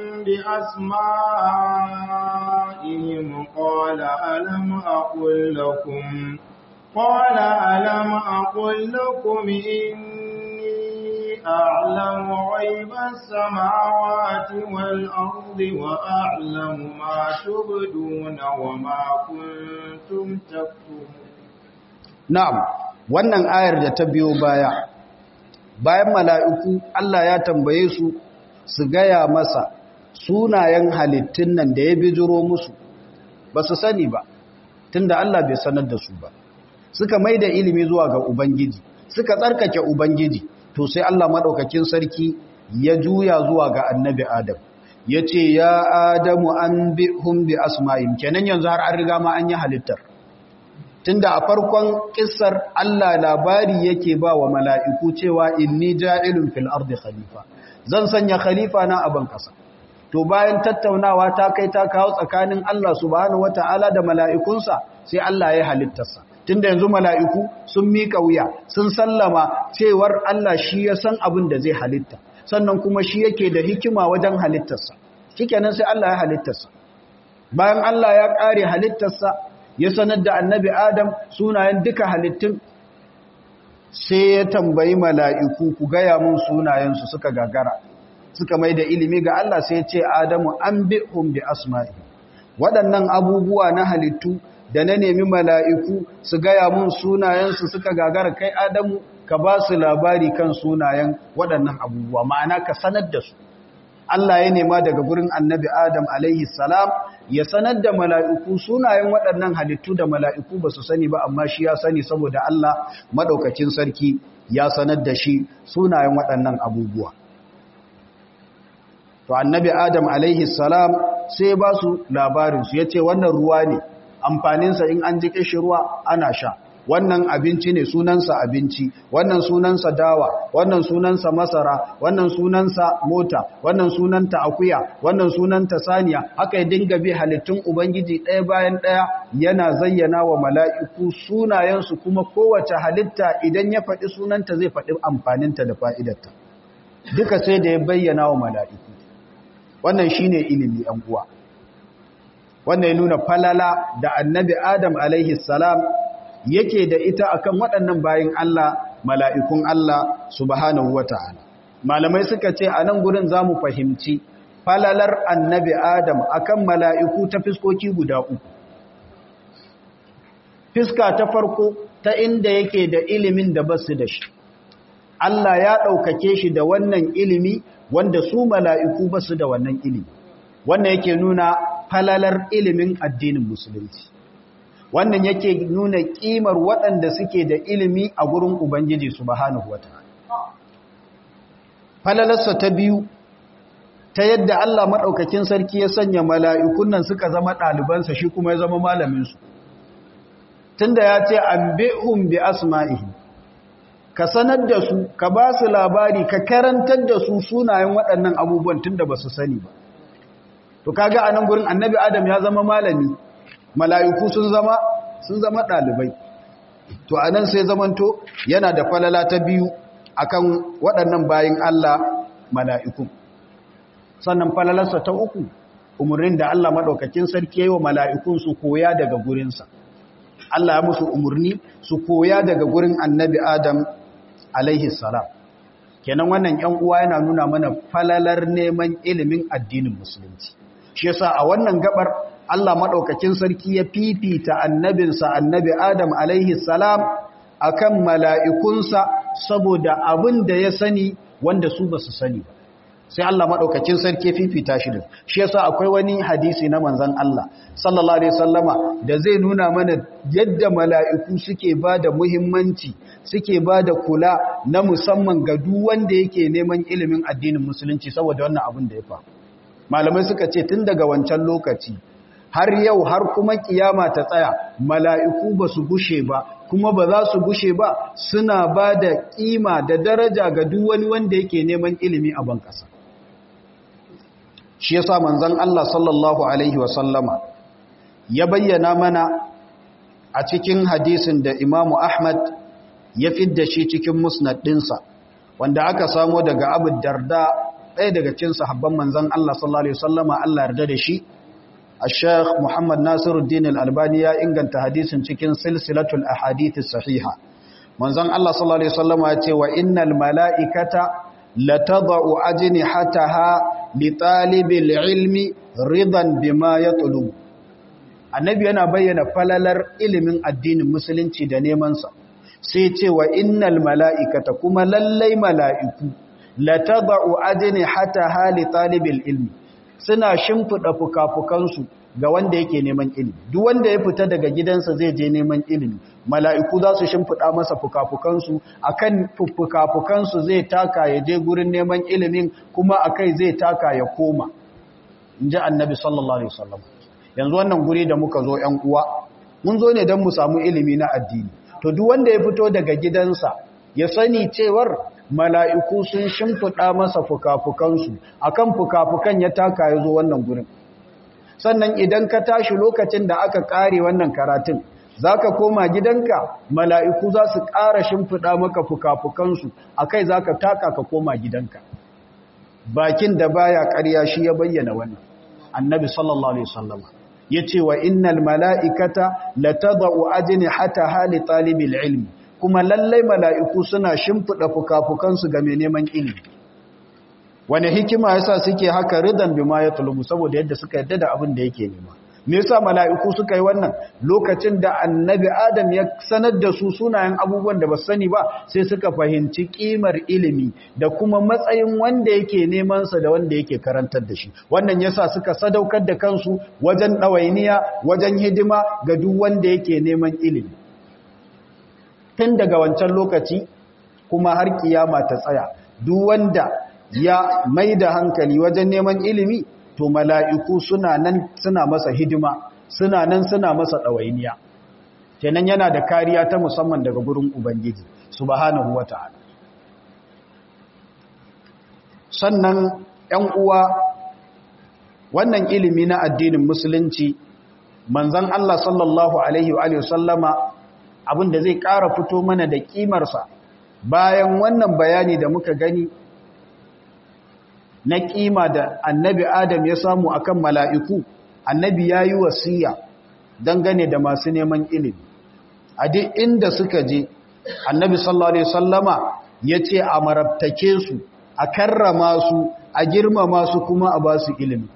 بأسمائهم قال ألم أقل لكم قال ألم أقل لكم إني أعلم غيب السماوات والأرض وأعلم ما تبدون وما كنتم تكتمون na'am wannan ayar da ta biyo baya bayan mala'iku Allah ya tambaye su su gaya masa sunayen halittun nan da ya bijiro musu ba su sani ba tunda Allah bai sanar da su ba suka mai da ilimi zuwa ga Ubangiji suka tsarkake Ubangiji to sai Allah maɗaukakin sarki ya juya zuwa ga annabi Adam ya ce ya Adamu an bi hun bi asma'im kenan yanzu har an riga ma an yi halittar tunda a farkon kissar Allah labari yake ba wa mala'iku cewa inni ja'ilun fil ardi khalifa zan sanya khalifa na a ban kasa to bayan tattaunawa ta kai ta kawo tsakanin Allah subhanahu wata'ala da mala'ikunsa sai Allah ya halittarsa tunda yanzu mala'iku sun mika wuya sun sallama cewar Allah shi ya san abin da zai halitta sannan kuma shi yake da hikima wajen halittarsa shikenan sai Allah ya halittarsa bayan Allah ya kare halittarsa ya sanar da annabi Adam sunayen duka halittun sai ya tambayi mala'iku ku gaya mun sunayensu suka gagara suka mai da ilimi ga Allah sai ce Adamu an bi bi asma'i waɗannan abubuwa na halittu da na nemi mala'iku su gaya mun sunayensu suka gagara kai Adamu ka ba su labari kan sunayen waɗannan abubuwa ma'ana ka sanar da su Allah ya nema daga gurin annabi Adam alaihi salam ya sanar da mala'iku sunayen waɗannan halittu da mala'iku ba su sani ba amma shi ya sani saboda Allah maɗaukacin sarki ya sanar da shi sunayen waɗannan abubuwa. To annabi Adam alaihi salam sai ba su labarinsu ya ce wannan ruwa ne amfaninsa in an ji ƙishi ruwa ana sha. wannan abinci ne sunansa abinci wannan sunansa dawa wannan sunansa masara wannan sunansa mota wannan sunanta akuya wannan sunanta saniya haka ya dinga bi halittun ubangiji ɗaya bayan ɗaya yana zayyana wa mala'iku sunayensu kuma kowace halitta idan ya faɗi sunanta zai faɗi amfaninta da fa'idarta duka sai da ya bayyana wa mala'iku wannan shine ilimi ‘yan uwa wannan ya nuna falala da annabi adam alaihi salam yake da ita akan waɗannan bayin Allah mala'ikun Allah subhanahu wata'ala malamai suka ce a nan gurin za mu fahimci falalar annabi Adam akan mala'iku ta fiskoki guda uku fiska ta farko ta inda yake da ilimin da basu da shi Allah ya ɗaukake shi da wannan ilimi wanda su mala'iku ba su da wannan ilimi wannan yake nuna falalar ilimin addinin musulunci wannan yake nuna ƙimar waɗanda suke da ilimi a gurin Ubangiji subhanahu wata'ala falalarsa ta biyu ta yadda Allah maɗaukakin sarki ya sanya mala'ikun nan suka zama ɗalibansa shi kuma ya zama malaminsu tunda ya ce an bi'un bi asma'ihi ka sanar da su ka ba su labari ka karantar da su sunayen waɗannan abubuwan tunda ba su sani ba to kaga a nan gurin annabi adam ya zama malami mala'iku sun zama sun zama ɗalibai to a nan sai zamanto yana da falala ta biyu akan waɗannan bayin Allah mala'iku sannan falalarsa ta uku umarnin da Allah maɗaukakin sarki yi wa mala'ikun su koya daga gurinsa Allah ya musu umarni su koya daga gurin annabi Adam alaihi salam kenan wannan ‘yan uwa yana nuna mana falalar neman ilimin addinin musulunci shi yasa a wannan gabar Allah maɗaukakin sarki ya fifita annabinsa annabi Adam alaihi salam akan mala'ikunsa saboda abin da ya sani wanda su ba su sani ba sai Allah maɗaukacin sarki fifita shi da shi yasa akwai wani hadisi na manzan Allah sallallahu alaihi sallama da zai nuna mana yadda mala'iku suke ba da muhimmanci suke ba da kula na musamman ga duk wanda yake neman ilimin addinin musulunci saboda wannan abin da ya faru malamai suka ce tun daga wancan lokaci har yau har kuma kiyama ta tsaya mala'iku ba su gushe ba kuma ba za su gushe ba suna ba da kima da daraja ga duk wani wanda yake neman ilimi a ban ƙasa shi yasa manzon Allah sallallahu alaihi wasallama ya bayyana mana a cikin hadisin da Imam Ahmad ya fidda shi cikin musnad ɗinsa wanda aka samo daga Abu Darda ɗaya daga cikin sahabban manzon Allah sallallahu alaihi wasallama Allah yarda da shi الشيخ محمد ناصر الدين الألباني يا إنغان تحديث cikin سلسلة الأحاديث الصحيحة منزان الله صلى الله عليه وسلم يقول وإن الملائكة لتضع أجنحتها لطالب العلم رضا بما يطلب annabi yana bayyana falalar ilimin addinin musulunci da nemansa sai ce wa innal mala'ikata kuma lallai mala'iku latada'u ajnihataha li talibil ilmi suna shimfiɗa fukafukansu ga wanda yake neman ilimi duk wanda ya fita daga gidansa zai je neman ilimi mala'iku za su shimfiɗa masa fukafukansu akan fukafukansu zai taka ya je gurin neman ilimin kuma akai zai taka ya koma in ji annabi sallallahu alaihi wasallam yanzu wannan guri da muka zo ‘yan uwa mun zo ne don mu samu ilimi na addini to duk wanda ya fito daga gidansa ya sani cewar mala'iku sun shimfiɗa masa fukafukansu a kan fukafukan ya taka ya zo wannan gurin sannan idan ka tashi lokacin da aka ƙare wannan karatun za ka koma gidanka mala'iku za su ƙara shimfiɗa maka fukafukansu a kai za ka taka ka koma gidanka bakin da baya ƙarya shi ya bayyana wannan annabi sallallahu alaihi wasallam ya ce wa innal mala'ikata la tada'u ajnihataha li talibil ilmi kuma lallai mala'iku suna shimfiɗa fukafukansu ga mai neman ilimi wani hikima yasa suke haka ridan bima ya tulubu saboda yadda suka yadda da abin da yake nema me yasa mala'iku suka yi wannan lokacin da annabi adam ya sanar da su sunayen abubuwan da ba sani ba sai suka fahimci kimar ilimi da kuma matsayin wanda yake neman sa da wanda yake karantar da shi wannan yasa suka sadaukar da kansu wajen ɗawainiya wajen hidima ga duk wanda yake neman ilimi tun daga wancan lokaci kuma har kiyama ta tsaya duk wanda ya mai da hankali wajen neman ilimi to mala'iku suna nan suna masa hidima suna nan suna masa ɗawainiya kenan yana da kariya ta musamman daga gurin ubangiji subhanahu wata'ala sannan ‘yan uwa wannan ilimi na addinin musulunci manzan Allah sallallahu Alaihi wa sallama abin da zai ƙara fito mana da ƙimarsa bayan wannan bayani da muka gani na ƙima da annabi Adam ya samu akan mala'iku annabi ya yi wasiya dangane da masu neman ilimi a duk inda suka je annabi sallallahu Alaihi sallama ya ce a marabtake su a karrama su a girmama su kuma a ba su ilimi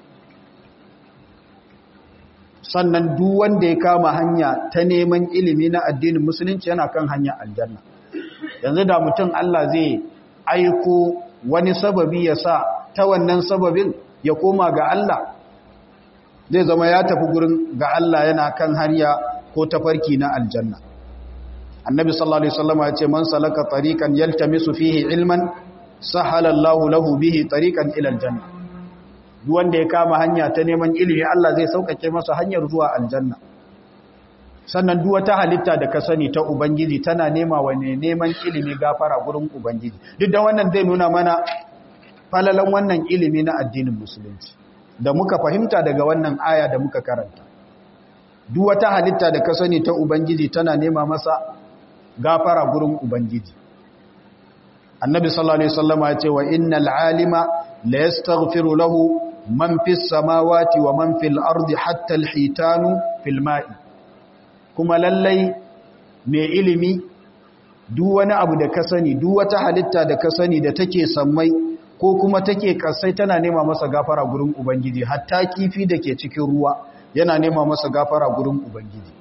sannan duk wanda ya kama hanya ta neman ilimi na addinin musulunci yana kan hanya aljanna yanzu da mutum Allah zai aiko wani sababi ya sa ta wannan sababin ya koma ga Allah zai zama ya tafi gurin ga Allah yana kan hanya ko tafarki na aljanna annabi sallallahu alaihi wasallam ya ce man salaka tariqan yaltamisu fihi ilman sahala Allahu lahu bihi tariqan ila aljanna duk wanda ya kama hanya ta neman ilimi Allah zai saukake masa hanyar zuwa aljanna sannan duk wata halitta da ka sani ta ubangiji tana nema wa ne neman ilimi gafara gurin ubangiji duk da wannan zai nuna mana falalan wannan ilimi na addinin musulunci da muka fahimta daga wannan aya da muka karanta duk wata halitta da ka sani ta ubangiji tana nema masa gafara gurin ubangiji annabi sallallahu alaihi wasallama ya ce wa innal alima la yastaghfiru lahu man fis samawati wa man fil ardi hatta al hitanu fil ma'i kuma lallai mai ilimi duk wani abu da ka sani duk wata halitta da ka sani da take sammai ko kuma take kasai tana nema masa gafara gurin ubangiji hatta kifi da ke cikin ruwa yana nema masa gafara gurin ubangiji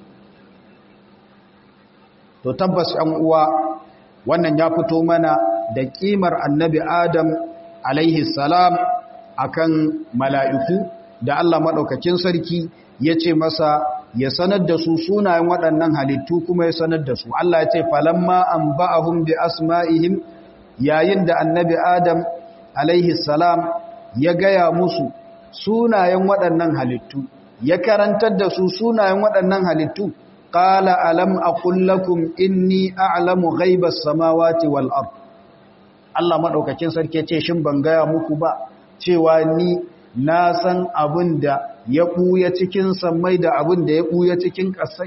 to tabbas yan uwa wannan ya fito mana da kimar annabi adam alaihi salam akan mala'iku da Allah madaukakin sarki ya ce masa ya sanar da su sunayen waɗannan halittu kuma ya sanar da su Allah ya ce falamma an ba'ahum bi asma'ihim yayin da annabi adam alaihi salam ya gaya musu sunayen waɗannan halittu ya karantar da su sunayen waɗannan halittu qala alam aqul lakum inni a'lamu ghaibas samawati wal ard Allah madaukakin sarki ce shin ban gaya muku ba cewa ni na san abin da ya ɓuya cikin sammai da abin da ya ɓuya cikin ƙasai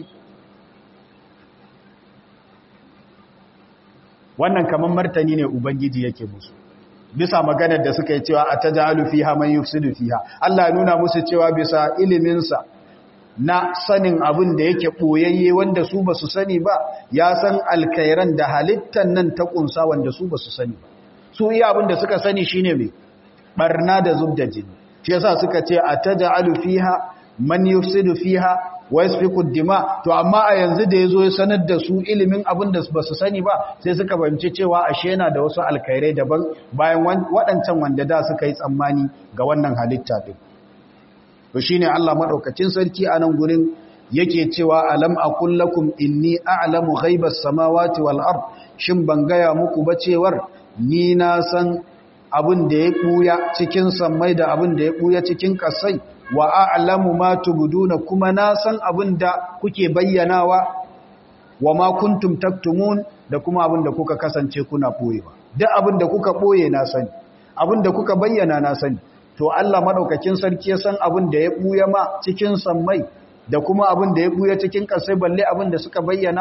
wannan kamar martani ne ubangiji yake musu bisa maganar da suka yi cewa a ta ja'alu fiha man yufsidu fiha Allah nuna musu cewa bisa iliminsa na sanin abin da yake ɓoyayye wanda su ba su sani ba ya san alkairan da halittan nan ta ƙunsa wanda su ba su sani ba su iya abin da suka sani shine mai barna da zub da jini shi yasa suka ce ataj'alu fiha man yufsidu fiha wa yasfiku dima to amma a yanzu da yazo ya sanar da su ilimin abin da basu sani ba sai suka fahimci cewa ashe yana da wasu alkhairai daban bayan waɗancan wanda da suka yi tsammani ga wannan halitta din to shine Allah madaukakin sarki a nan gurin yake cewa alam aqul lakum inni a'lamu ghaibas samawati wal ard shin ban gaya muku ba cewar ni na san abin da ya ɓuya cikin sammai da abin da ya ɓuya cikin ƙasai wa a'lamu ma tubduna kuma na san abin da kuke bayyanawa wa ma kuntum taktumun da kuma abin da kuka kasance kuna ɓoyewa duk abin da kuka ɓoye na sani abin da kuka bayyana na sani to Allah madaukakin sarki ya san abin da ya ɓuya ma cikin sammai da kuma abin da ya ɓuya cikin ƙasai balle abin da suka bayyana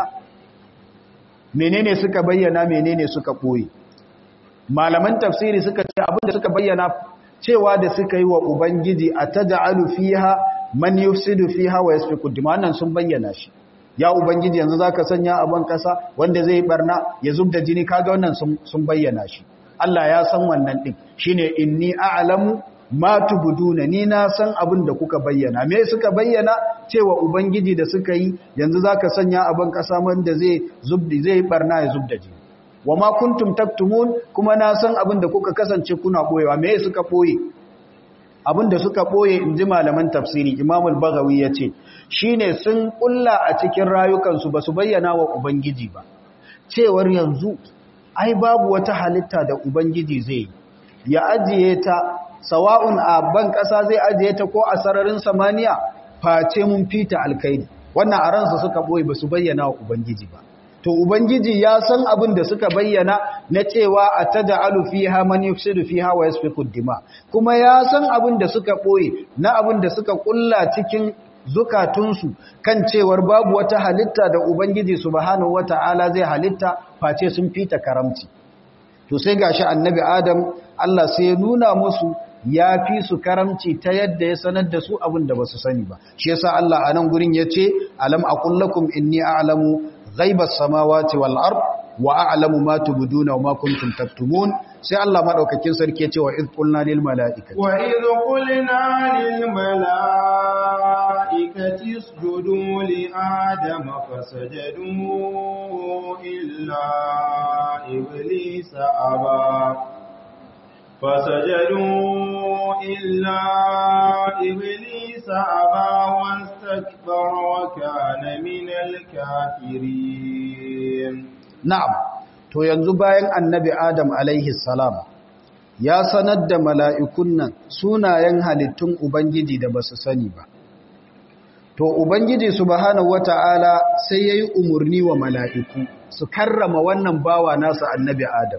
menene suka bayyana menene suka ɓoye malaman tafsiri suka ce abinda suka bayyana cewa da suka yi wa ubangiji a taja'alu fiha man yufsidu fiha wa yasfiku dimanan sun bayyana shi ya ubangiji yanzu zaka sanya a ban kasa wanda zai barna ya zubda jini kaga wannan sun bayyana shi Allah ya san wannan din shine inni a'lamu ma tubuduna ni na san abin da kuka bayyana me suka bayyana cewa ubangiji da suka yi yanzu zaka sanya a ban kasa wanda zai zubdi zai barna ya zubda jini wa ma kuntum taktumun kuma na san abin da kuka kasance kuna boyewa me suka boye abin da suka boye inji malaman tafsiri Imam al-Baghawi yace shine sun kulla a cikin rayukansu basu bayyana wa ubangiji ba cewar yanzu ai babu wata halitta da ubangiji zai ya ajiye ta sawa'un a ban kasa zai ajiye ta ko a sararin samaniya face mun fita alkaidi wannan a ransa suka boye basu bayyana wa ubangiji ba to ubangiji ya san abin da suka bayyana na cewa a taja'alu fiha man yufsidu fiha wa yasfiku dima kuma ya san abin da suka boye na abin da suka kulla cikin zukatunsu kan cewar babu wata halitta da ubangiji subhanahu wata'ala zai halitta face sun fita karamci to sai gashi annabi adam Allah sai ya nuna musu ya fi su karamci ta yadda ya sanar da su abin da ba su sani ba shi yasa Allah a nan gurin ya ce alam aqul lakum inni a'lamu ghaibas samawati wal ard wa a'lamu ma tubduna wa ma kuntum taktumun sai Allah madaukakin sarki ya ce wa id qulna lil malaikati wa id qulna lil malaikati اسجدوا لآدم فسجدوا إلا إبليس أبى فسجدوا إلا إبليس أبى واستكبر وكان من الكافرين na'am to yanzu bayan annabi adam alaihi salam ya sanar da mala'ikun nan sunayen halittun ubangiji da basu sani ba to ubangiji subhanahu wata'ala sai yayi umurni wa mala'iku su karrama wannan bawa nasa annabi adam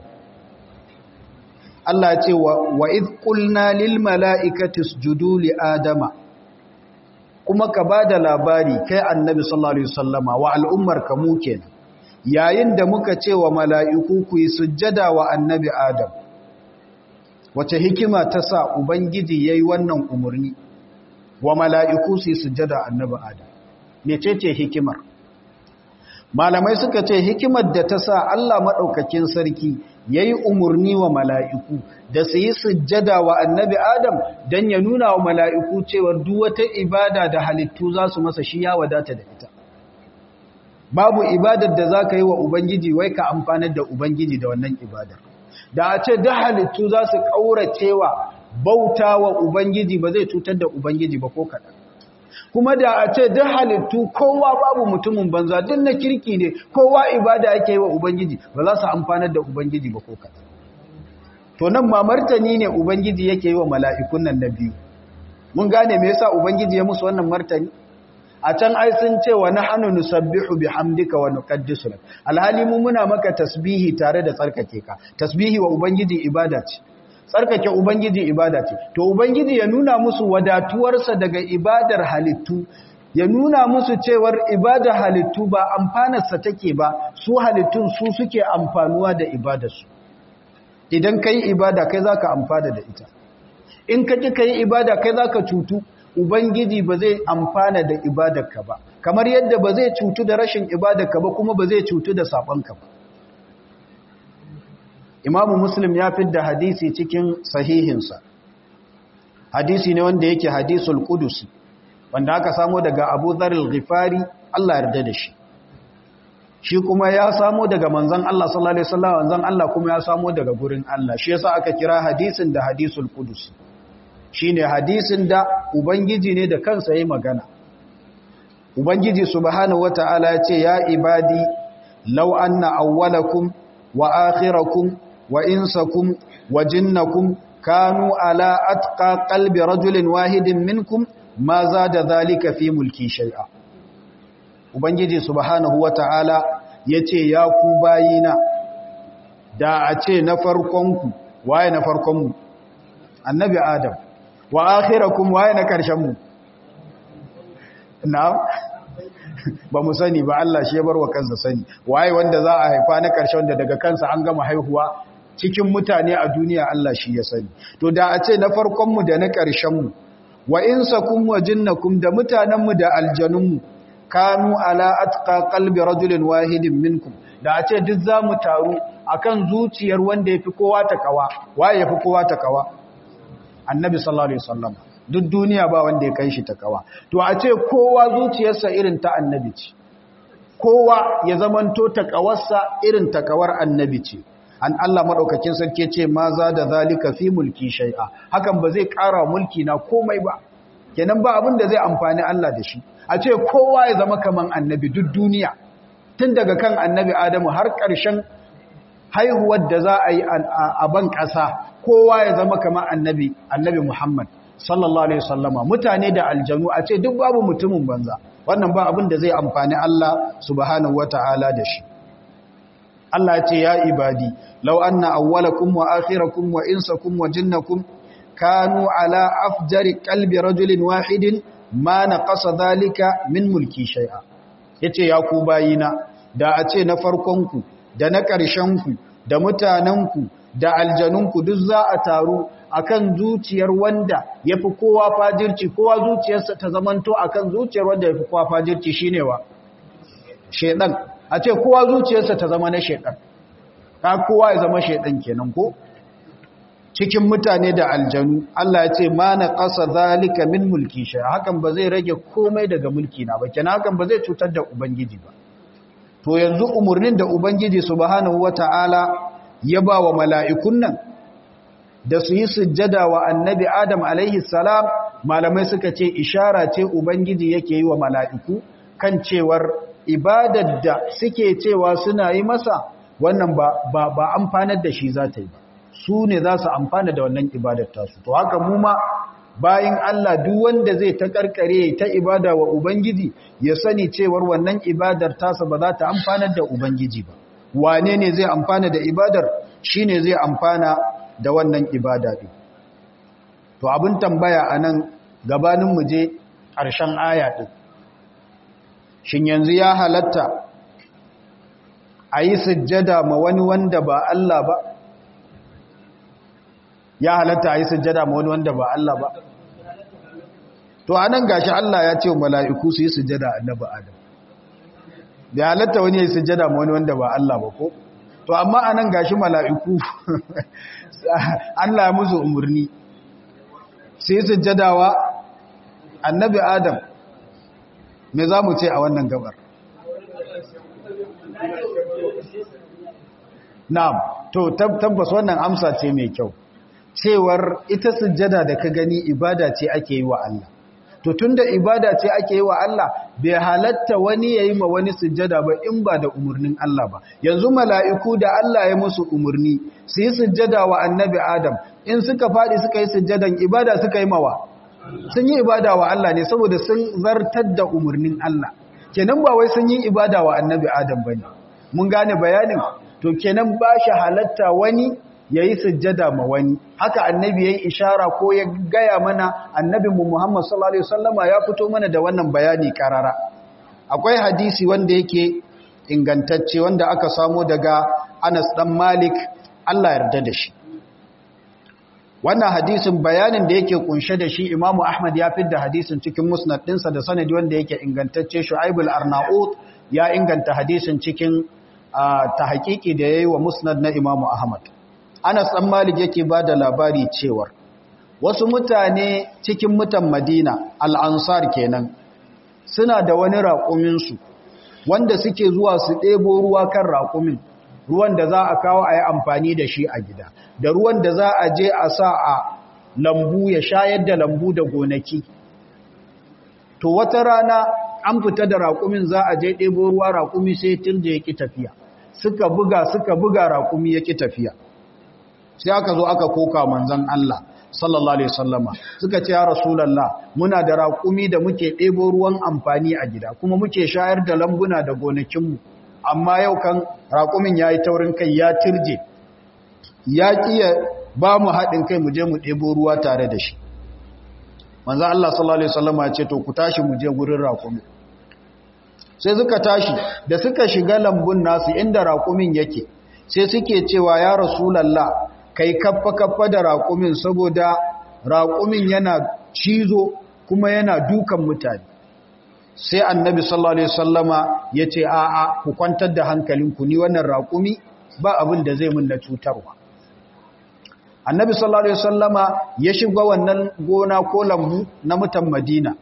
Allah ce wa iz qulna lil mala'ikati isjudu li adama kuma ka bada labari kai annabi sallallahu alaihi wasallama wa al'ummar ka mu kenan yayin da muka ce wa mala'iku ku yi sujjada wa annabi adam wace hikima ta sa ubangiji yayi wannan umurni wa mala'iku su yi sujjada annabi adam mecece hikimar malamai suka ce hikimar da ta sa Allah maɗaukakin sarki ya yi umarni wa mala'iku da su yi sujjada wa annabi Adam don ya nuna wa mala'iku cewar wata ibada da halittu za su masa shi ya wadata da ita. Babu ibadar da za ka yi wa Ubangiji wai ka amfanar da Ubangiji da wannan ibadar. Da a ce da halittu za su ƙauracewa bauta wa Ubangiji ba zai cutar da Ubangiji ba ko kaɗan. kuma da a ce duk halittu kowa babu mutumin banza duk na kirki ne kowa ibada yake yi wa ubangiji ba za su amfanar da ubangiji ba ko kaɗan to nan ma martani ne ubangiji yake yi wa mala'ikun nan na biyu mun gane me yasa ubangiji ya musu wannan martani a can ai sun ce wa nahnu nusabbihu bihamdika wa nuqaddisu lak alhali mu muna maka tasbihi tare da tsarkake ka tasbihi wa ubangiji ibada ce tsarkake Ubangiji ibada ce, to Ubangiji ya nuna musu wadatuwarsa daga ibadar halittu, ya nuna musu cewar ibadar halittu ba amfanarsa take ba, su halittun su suke amfanuwa da ibadarsu. Idan ka yi ibada kai za ka amfana da ita, in ka ƙi ka yi ibada kai za ka cutu, Ubangiji ba zai amfana da ibadarka ba, kamar yadda ba zai cutu da rashin ibadarka ba kuma ba zai cutu da saɓonka ba. imamu muslim ya fidda hadisi cikin sahihinsa hadisi ne wanda yake hadisul qudusi wanda aka samo daga abu dharil ghifari Allah yarda da shi shi kuma ya samo daga manzon Allah sallallahu alaihi wasallam manzon Allah kuma ya samo daga gurin Allah shi yasa aka kira hadisin da hadisul qudusi shine hadisin da ubangiji ne da kansa yayi magana ubangiji subhanahu wataala ya ce ya ibadi law anna awwalakum wa akhirakum wa insakum wa jinnakum kanu ala atqa qalbi rajulin wahidin minkum ma zada dhalika fi mulki shay'a ubangiji subhanahu wata'ala yace ya ku bayina da a ce na farkon ku waye na farkon mu annabi adam wa akhirakum waye na karshen mu na'am ba mu sani ba Allah shi ya bar wa kansa sani waye wanda za a haifa na karshen wanda daga kansa an gama haihuwa cikin mutane a duniya Allah shi ya sani to da a ce na farkonmu da na ƙarshenmu wa insakum wa jinnakum da mutanenmu da aljanunmu kanu ala atqa qalbi rajulin wahidin minkum da a ce duk zamu taru akan zuciyar wanda yafi kowa takawa waye yafi kowa takawa annabi sallallahu alaihi wasallam duk duniya ba wanda ya kai shi takawa to a ce kowa zuciyarsa irin ta annabi ce kowa ya zamanto takawarsa irin takawar annabi ce an Allah maɗaukakin sarki ce ma za da zalika fi mulki shai'a hakan ba zai ƙara mulki na komai ba kenan ba abin da zai amfani Allah da shi a ce kowa ya zama kaman annabi duk duniya tun daga kan annabi Adamu har ƙarshen haihuwar da za a yi a ban ƙasa kowa ya zama kaman annabi annabi Muhammad sallallahu alaihi wasallama mutane da aljanu a ce duk babu mutumin banza wannan ba abin da zai amfani Allah subhanahu wataala da shi Allah ce ya ibadi law anna awwalakum wa akhirakum wa insakum wa jinnakum kanu ala afjari qalbi rajulin wahidin ma naqasa dhalika min mulki shay'a yace ya ku bayina da a ce na farkon ku da na ƙarshen ku da mutanen ku da aljanun ku duk za a taru akan zuciyar wanda yafi kowa fajirci kowa zuciyarsa ta zamanto akan zuciyar wanda yafi kowa fajirci shine wa shedan a ce kowa zuciyarsa ta zama na shaidan ka kowa ya zama shaidan kenan ko cikin mutane da aljanu Allah ya ce ma na ƙasa zalika min mulki shay hakan ba zai rage komai daga mulki na ba kenan hakan ba zai cutar da ubangiji ba to yanzu umurnin da ubangiji subhanahu wataala ya ba wa mala'ikun nan da su yi sujjada wa annabi adam alaihi salam malamai suka ce ishara ce ubangiji yake yi wa mala'iku kan cewar ibadar da suke cewa suna yi masa wannan ba ba amfanar da shi za ta yi ba su ne za su amfana da wannan ibadar tasu to haka mu ma bayan Allah duk wanda zai ta karkare ta ibada wa ubangiji ya sani cewar wannan ibadar tasa ba za ta amfanar da ubangiji ba wane ne zai amfana da ibadar shine zai amfana da wannan ibada din to abin tambaya anan gabanin mu je ƙarshen aya din shin yanzu ya halatta a yi sujjada ma wani wanda ba Allah ba ya halatta a yi sujjada ma wani wanda ba Allah ba to anan gashi Allah ya ce mala'iku su yi sujjada annabi Adam da halatta wani ya yi sujjada ma wani wanda ba Allah ba ko to amma anan gashi mala'iku Allah ya musu umarni su yi sujjada wa annabi Adam me za mu ce a wannan gabar na'am to tabbas wannan amsa ce mai kyau cewar ita sujjada da ka gani ibada ce ake yi wa Allah to tunda ibada ce ake yi wa Allah bai halatta wani yayi ma wani sujjada ba in ba da umurnin Allah ba yanzu mala'iku da Allah ya musu umurni su yi sujjada wa annabi Adam in suka fadi suka yi sujjadan ibada suka yi mawa sun yi ibada wa Allah ne saboda sun zartar da umurnin Allah kenan ba wai sun yi ibada wa annabi Adam bane mun gane bayanin to kenan ba shi halatta wani ya yi sujjada ma wani haka annabi ya yi ishara ko ya gaya mana annabinmu Muhammad sallallahu Alaihi wasallama ya fito mana da wannan bayani karara akwai hadisi wanda yake ingantacce wanda aka samo daga Anas dan Malik Allah yarda da shi wannan hadisin bayanin da yake kunshe da shi Imam Ahmad ya fidda hadisin cikin musnad ɗinsa da sanadi wanda yake ingantacce Shu'aibul Arnaut ya inganta hadisin cikin ta hakiki da yayi wa musnad na Imam Ahmad Anas ɗan Malik yake ba da labari cewar wasu mutane cikin mutan Madina al'ansar kenan suna da wani raƙuminsu wanda suke zuwa su ɗebo ruwa kan raƙumin ruwan da za a kawo a yi amfani da shi a gida da ruwan da za a je a sa a lambu ya shayar da lambu da gonaki to wata rana an fita da raƙumin za a je ɗebo ruwa raƙumi sai turje ya ƙi tafiya suka buga suka buga raƙumi ya ƙi tafiya sai aka zo aka koka manzan Allah sallallahu alaihi wasallama suka ce ya rasulullah muna da raƙumi da muke ɗebo ruwan amfani a gida kuma muke shayar da lambuna da gonakinmu amma yau kan raƙumin yayi taurin kai ya tirje ya kiya ba mu haɗin kai mu je mu ɗebo ruwa tare da shi manzan Allah sallallahu alaihi wasallama ya ce to ku tashi mu je gurin raƙumi sai suka tashi da suka shiga lambun nasu inda raƙumin yake sai suke cewa ya rasulallah kai kaffa kaffa da raƙumin saboda raƙumin yana cizo kuma yana dukan mutane sai annabi sallallahu alaihi wasallama yace a'a ku kwantar da hankalinku ni wannan raƙumi ba abin da zai mun na cutarwa annabi sallallahu alaihi wasallama ya shiga wannan gona ko lambu na mutan madina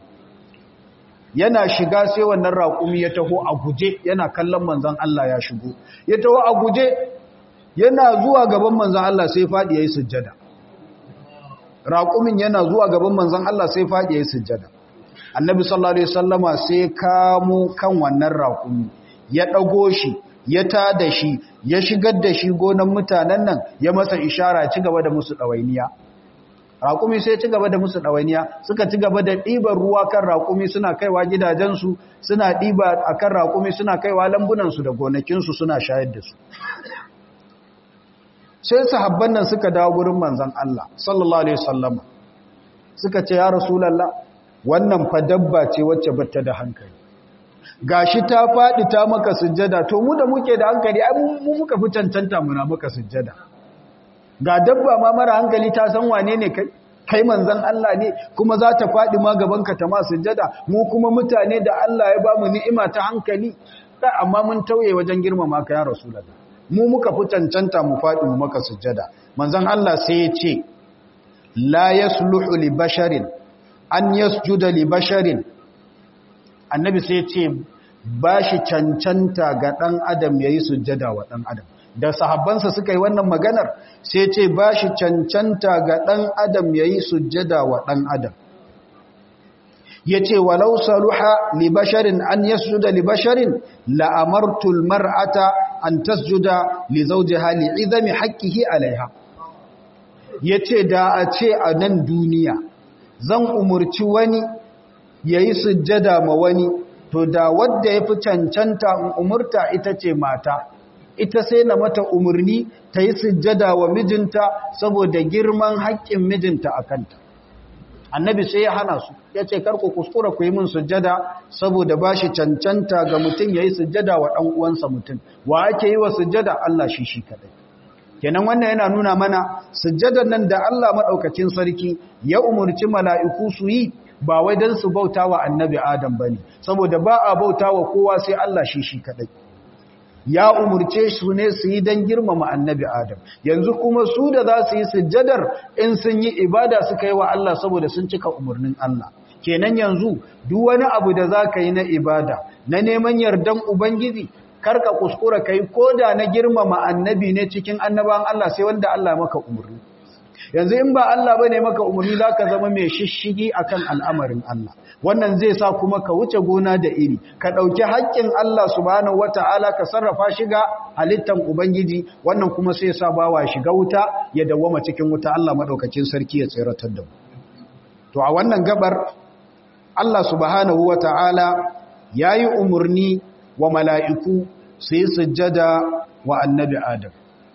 yana shiga sai wannan raƙumi ya taho a guje yana kallon manzon Allah ya shigo ya taho a guje yana zuwa gaban manzan Allah sai faɗi ya yi sujjada raƙumin yana zuwa gaban manzan Allah sai faɗi ya yi sujjada annabi sallallahu alaihi wasallama sai kamo kan wannan raƙumi ya ɗago shi ya tada shi ya shigar da shi gonan mutanen nan ya masa ishara ci gaba da musu ɗawainiya raƙumi sai ci gaba da musu ɗawainiya suka ci gaba da ɗiban ruwa kan raƙumi suna kaiwa gidajensu suna ɗiba a kan raƙumi suna kaiwa lambunansu da gonakinsu suna shayar da su sai sahabban nan suka dawo gurin manzon Allah sallallahu alaihi wasallama suka ce ya rasulullah wannan fa dabba ce wacce bata da hankali gashi ta fadi ta maka sujjada to mu da muke da hankali ai mu muka fi cancanta muna maka sujjada ga dabba ma mara hankali ta san wane ne kai kai manzon Allah ne kuma za ta fadi ma gaban ka ta ma sujjada mu kuma mutane da Allah ya ba mu ni'ima ta hankali amma mun tauye wajen girmama ka ya rasulullah mu muka fi cancanta mu faɗi mu maka sujjada manzon Allah sai ya ce la yasluhu li basharin an yasjuda li basharin annabi sai ya ce ba shi cancanta ga ɗan adam yayi sujjada wa ɗan adam da sahabbansa suka yi wannan maganar sai ce ba shi cancanta ga ɗan adam yayi sujjada wa ɗan adam ya ce walau saluha libasharin an yasjuda libasharin la'amartul mar'ata an tasjuda li zawjiha li izami haqqihi alaiha yace da a ce a nan duniya zan umurci wani yayi sujjada ma wani to da wanda yafi cancanta in umurta ita ce mata ita sai na mata umurni ta yi sujjada wa mijinta saboda girman haƙƙin mijinta a kanta annabi sai ya hana su ya ce karku kuskura ku yi min sujjada saboda ba shi cancanta ga mutum ya yi sujjada wa ɗan uwansa mutum wa ake yi wa sujjada Allah shi shi kaɗai kenan wannan yana nuna mana sujjadar nan da Allah maɗaukacin sarki ya umarci mala'iku su yi ba wai don su bauta wa annabi adam ba ne saboda ba a bauta wa kowa sai Allah shi shi kaɗai ya umurce su ne su yi don girmama annabi Adam yanzu kuma su da za su yi sujjadar in sun yi ibada suka yi wa Allah saboda sun cika umarnin Allah kenan yanzu duk wani abu da za ka yi na ibada na neman yardan Ubangiji karka kuskura kai ko da na girmama annabi ne cikin annaban Allah sai wanda Allah maka umarni yanzu in ba Allah bane maka umarni zaka zama mai shishigi akan al'amarin Allah wannan zai sa kuma ka wuce gona da iri ka dauki haƙƙin Allah subhanahu wataala ka sarrafa shiga halittan ubangiji wannan kuma sai sa bawa shiga wuta ya dawwama cikin wuta Allah madaukakin sarki ya tsiratar da mu to a wannan gabar Allah subhanahu wataala yayi umarni wa mala'iku su yi sujjada wa annabi Adam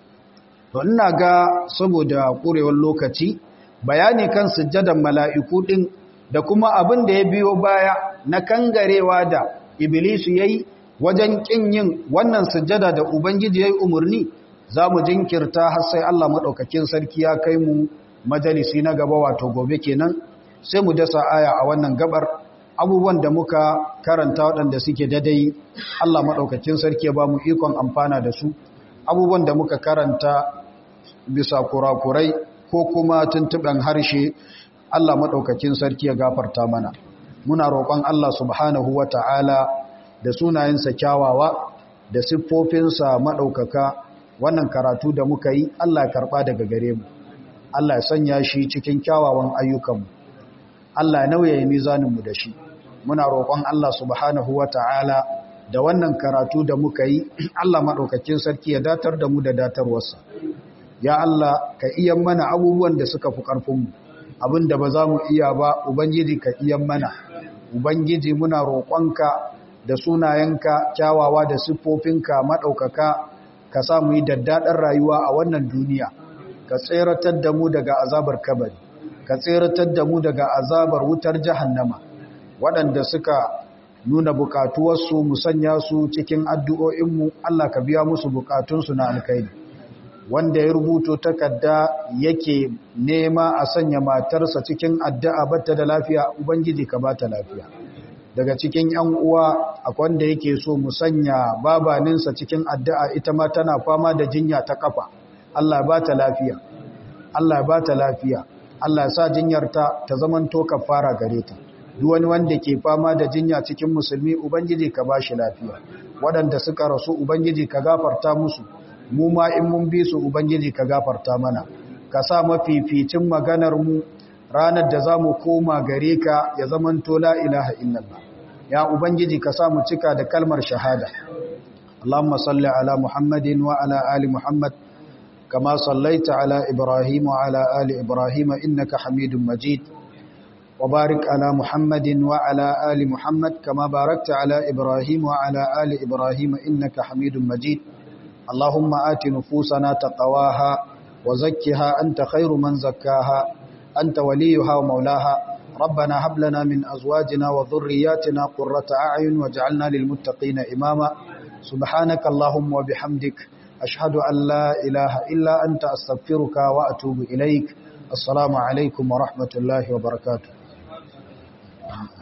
to ina ga saboda ƙurewar lokaci bayani kan sujjadan mala'iku ɗin da kuma abin da ya biyo baya na kangarewa da iblisu yayi wajen ƙin yin wannan sujjada da ubangiji yayi umarni za mu jinkirta har sai Allah maɗaukakin sarki ya kai mu majalisi na gaba wato gobe kenan sai mu dasa aya a wannan gabar abubuwan da muka karanta waɗanda suke dadai Allah maɗaukakin sarki ya ba mu ikon amfana da su abubuwan da muka karanta bisa kurakurai ko kuma tuntuɓen harshe Allah maɗaukakin sarki ya gafarta mana muna roƙon Allah subhanahu wa ta'ala da sunayensa kyawawa da siffofinsa maɗaukaka wannan karatu da muka yi Allah ya karɓa daga gare mu Allah ya sanya shi cikin kyawawan ayyukanmu Allah ya nauyaye mizaninmu da shi muna roƙon Allah subhanahu wa ta'ala da wannan karatu da muka yi Allah maɗaukakin sarki ya datar da mu da datarwarsa ya Allah ka iya mana abubuwan da suka fi ƙarfinmu abin da ba za mu iya ba ubangiji ka iya mana ubangiji muna roƙonka da sunayenka kyawawa da siffofinka maɗaukaka ka sa mu yi daddaɗar rayuwa a wannan duniya ka tseratar da mu daga azabar kabari ka tseratar da mu daga azabar wutar jahannama waɗanda suka nuna bukatuwarsu mu sanya su cikin addu'o'inmu Allah ka biya musu bukatunsu na alkaini wanda ya rubuto takarda yake nema a sanya matarsa cikin addu'a bata da lafiya ubangiji ka bata lafiya daga cikin ‘yan uwa akwai wanda yake so mu sanya babaninsa cikin addu'a ita ma tana fama da jinya ta kafa Allah ba ta lafiya Allah ba ta lafiya Allah sa jinyarta ta zamanto kafara gare ta duk wani wanda ke fama da jinya cikin musulmi ubangiji ka ba shi lafiya waɗanda suka rasu ubangiji ka gafarta musu mu ma in mun bi su ubangiji ka gafarta mana ka sa mafificin maganar mu ranar da za mu koma gare ka ya zamanto la ilaha illallah ya ubangiji ka sa mu cika da kalmar shahada Allahumma salli ala Muhammadin wa ala ali Muhammad kama sallaita ala Ibrahim wa ala ali Ibrahim innaka Hamidum Majid wa barik ala Muhammadin wa ala ali Muhammad kama barakta ala Ibrahim wa ala ali Ibrahim innaka Hamidum Majid Allahumma ati nufusana taqwaha wa zakkiha anta khairu man zakkaha أنت وليها ومولاها ربنا هب لنا من أزواجنا وذرياتنا قرة أعين واجعلنا للمتقين إماما سبحانك اللهم وبحمدك أشهد أن لا إله إلا أنت أستغفرك وأتوب إليك السلام عليكم ورحمة الله وبركاته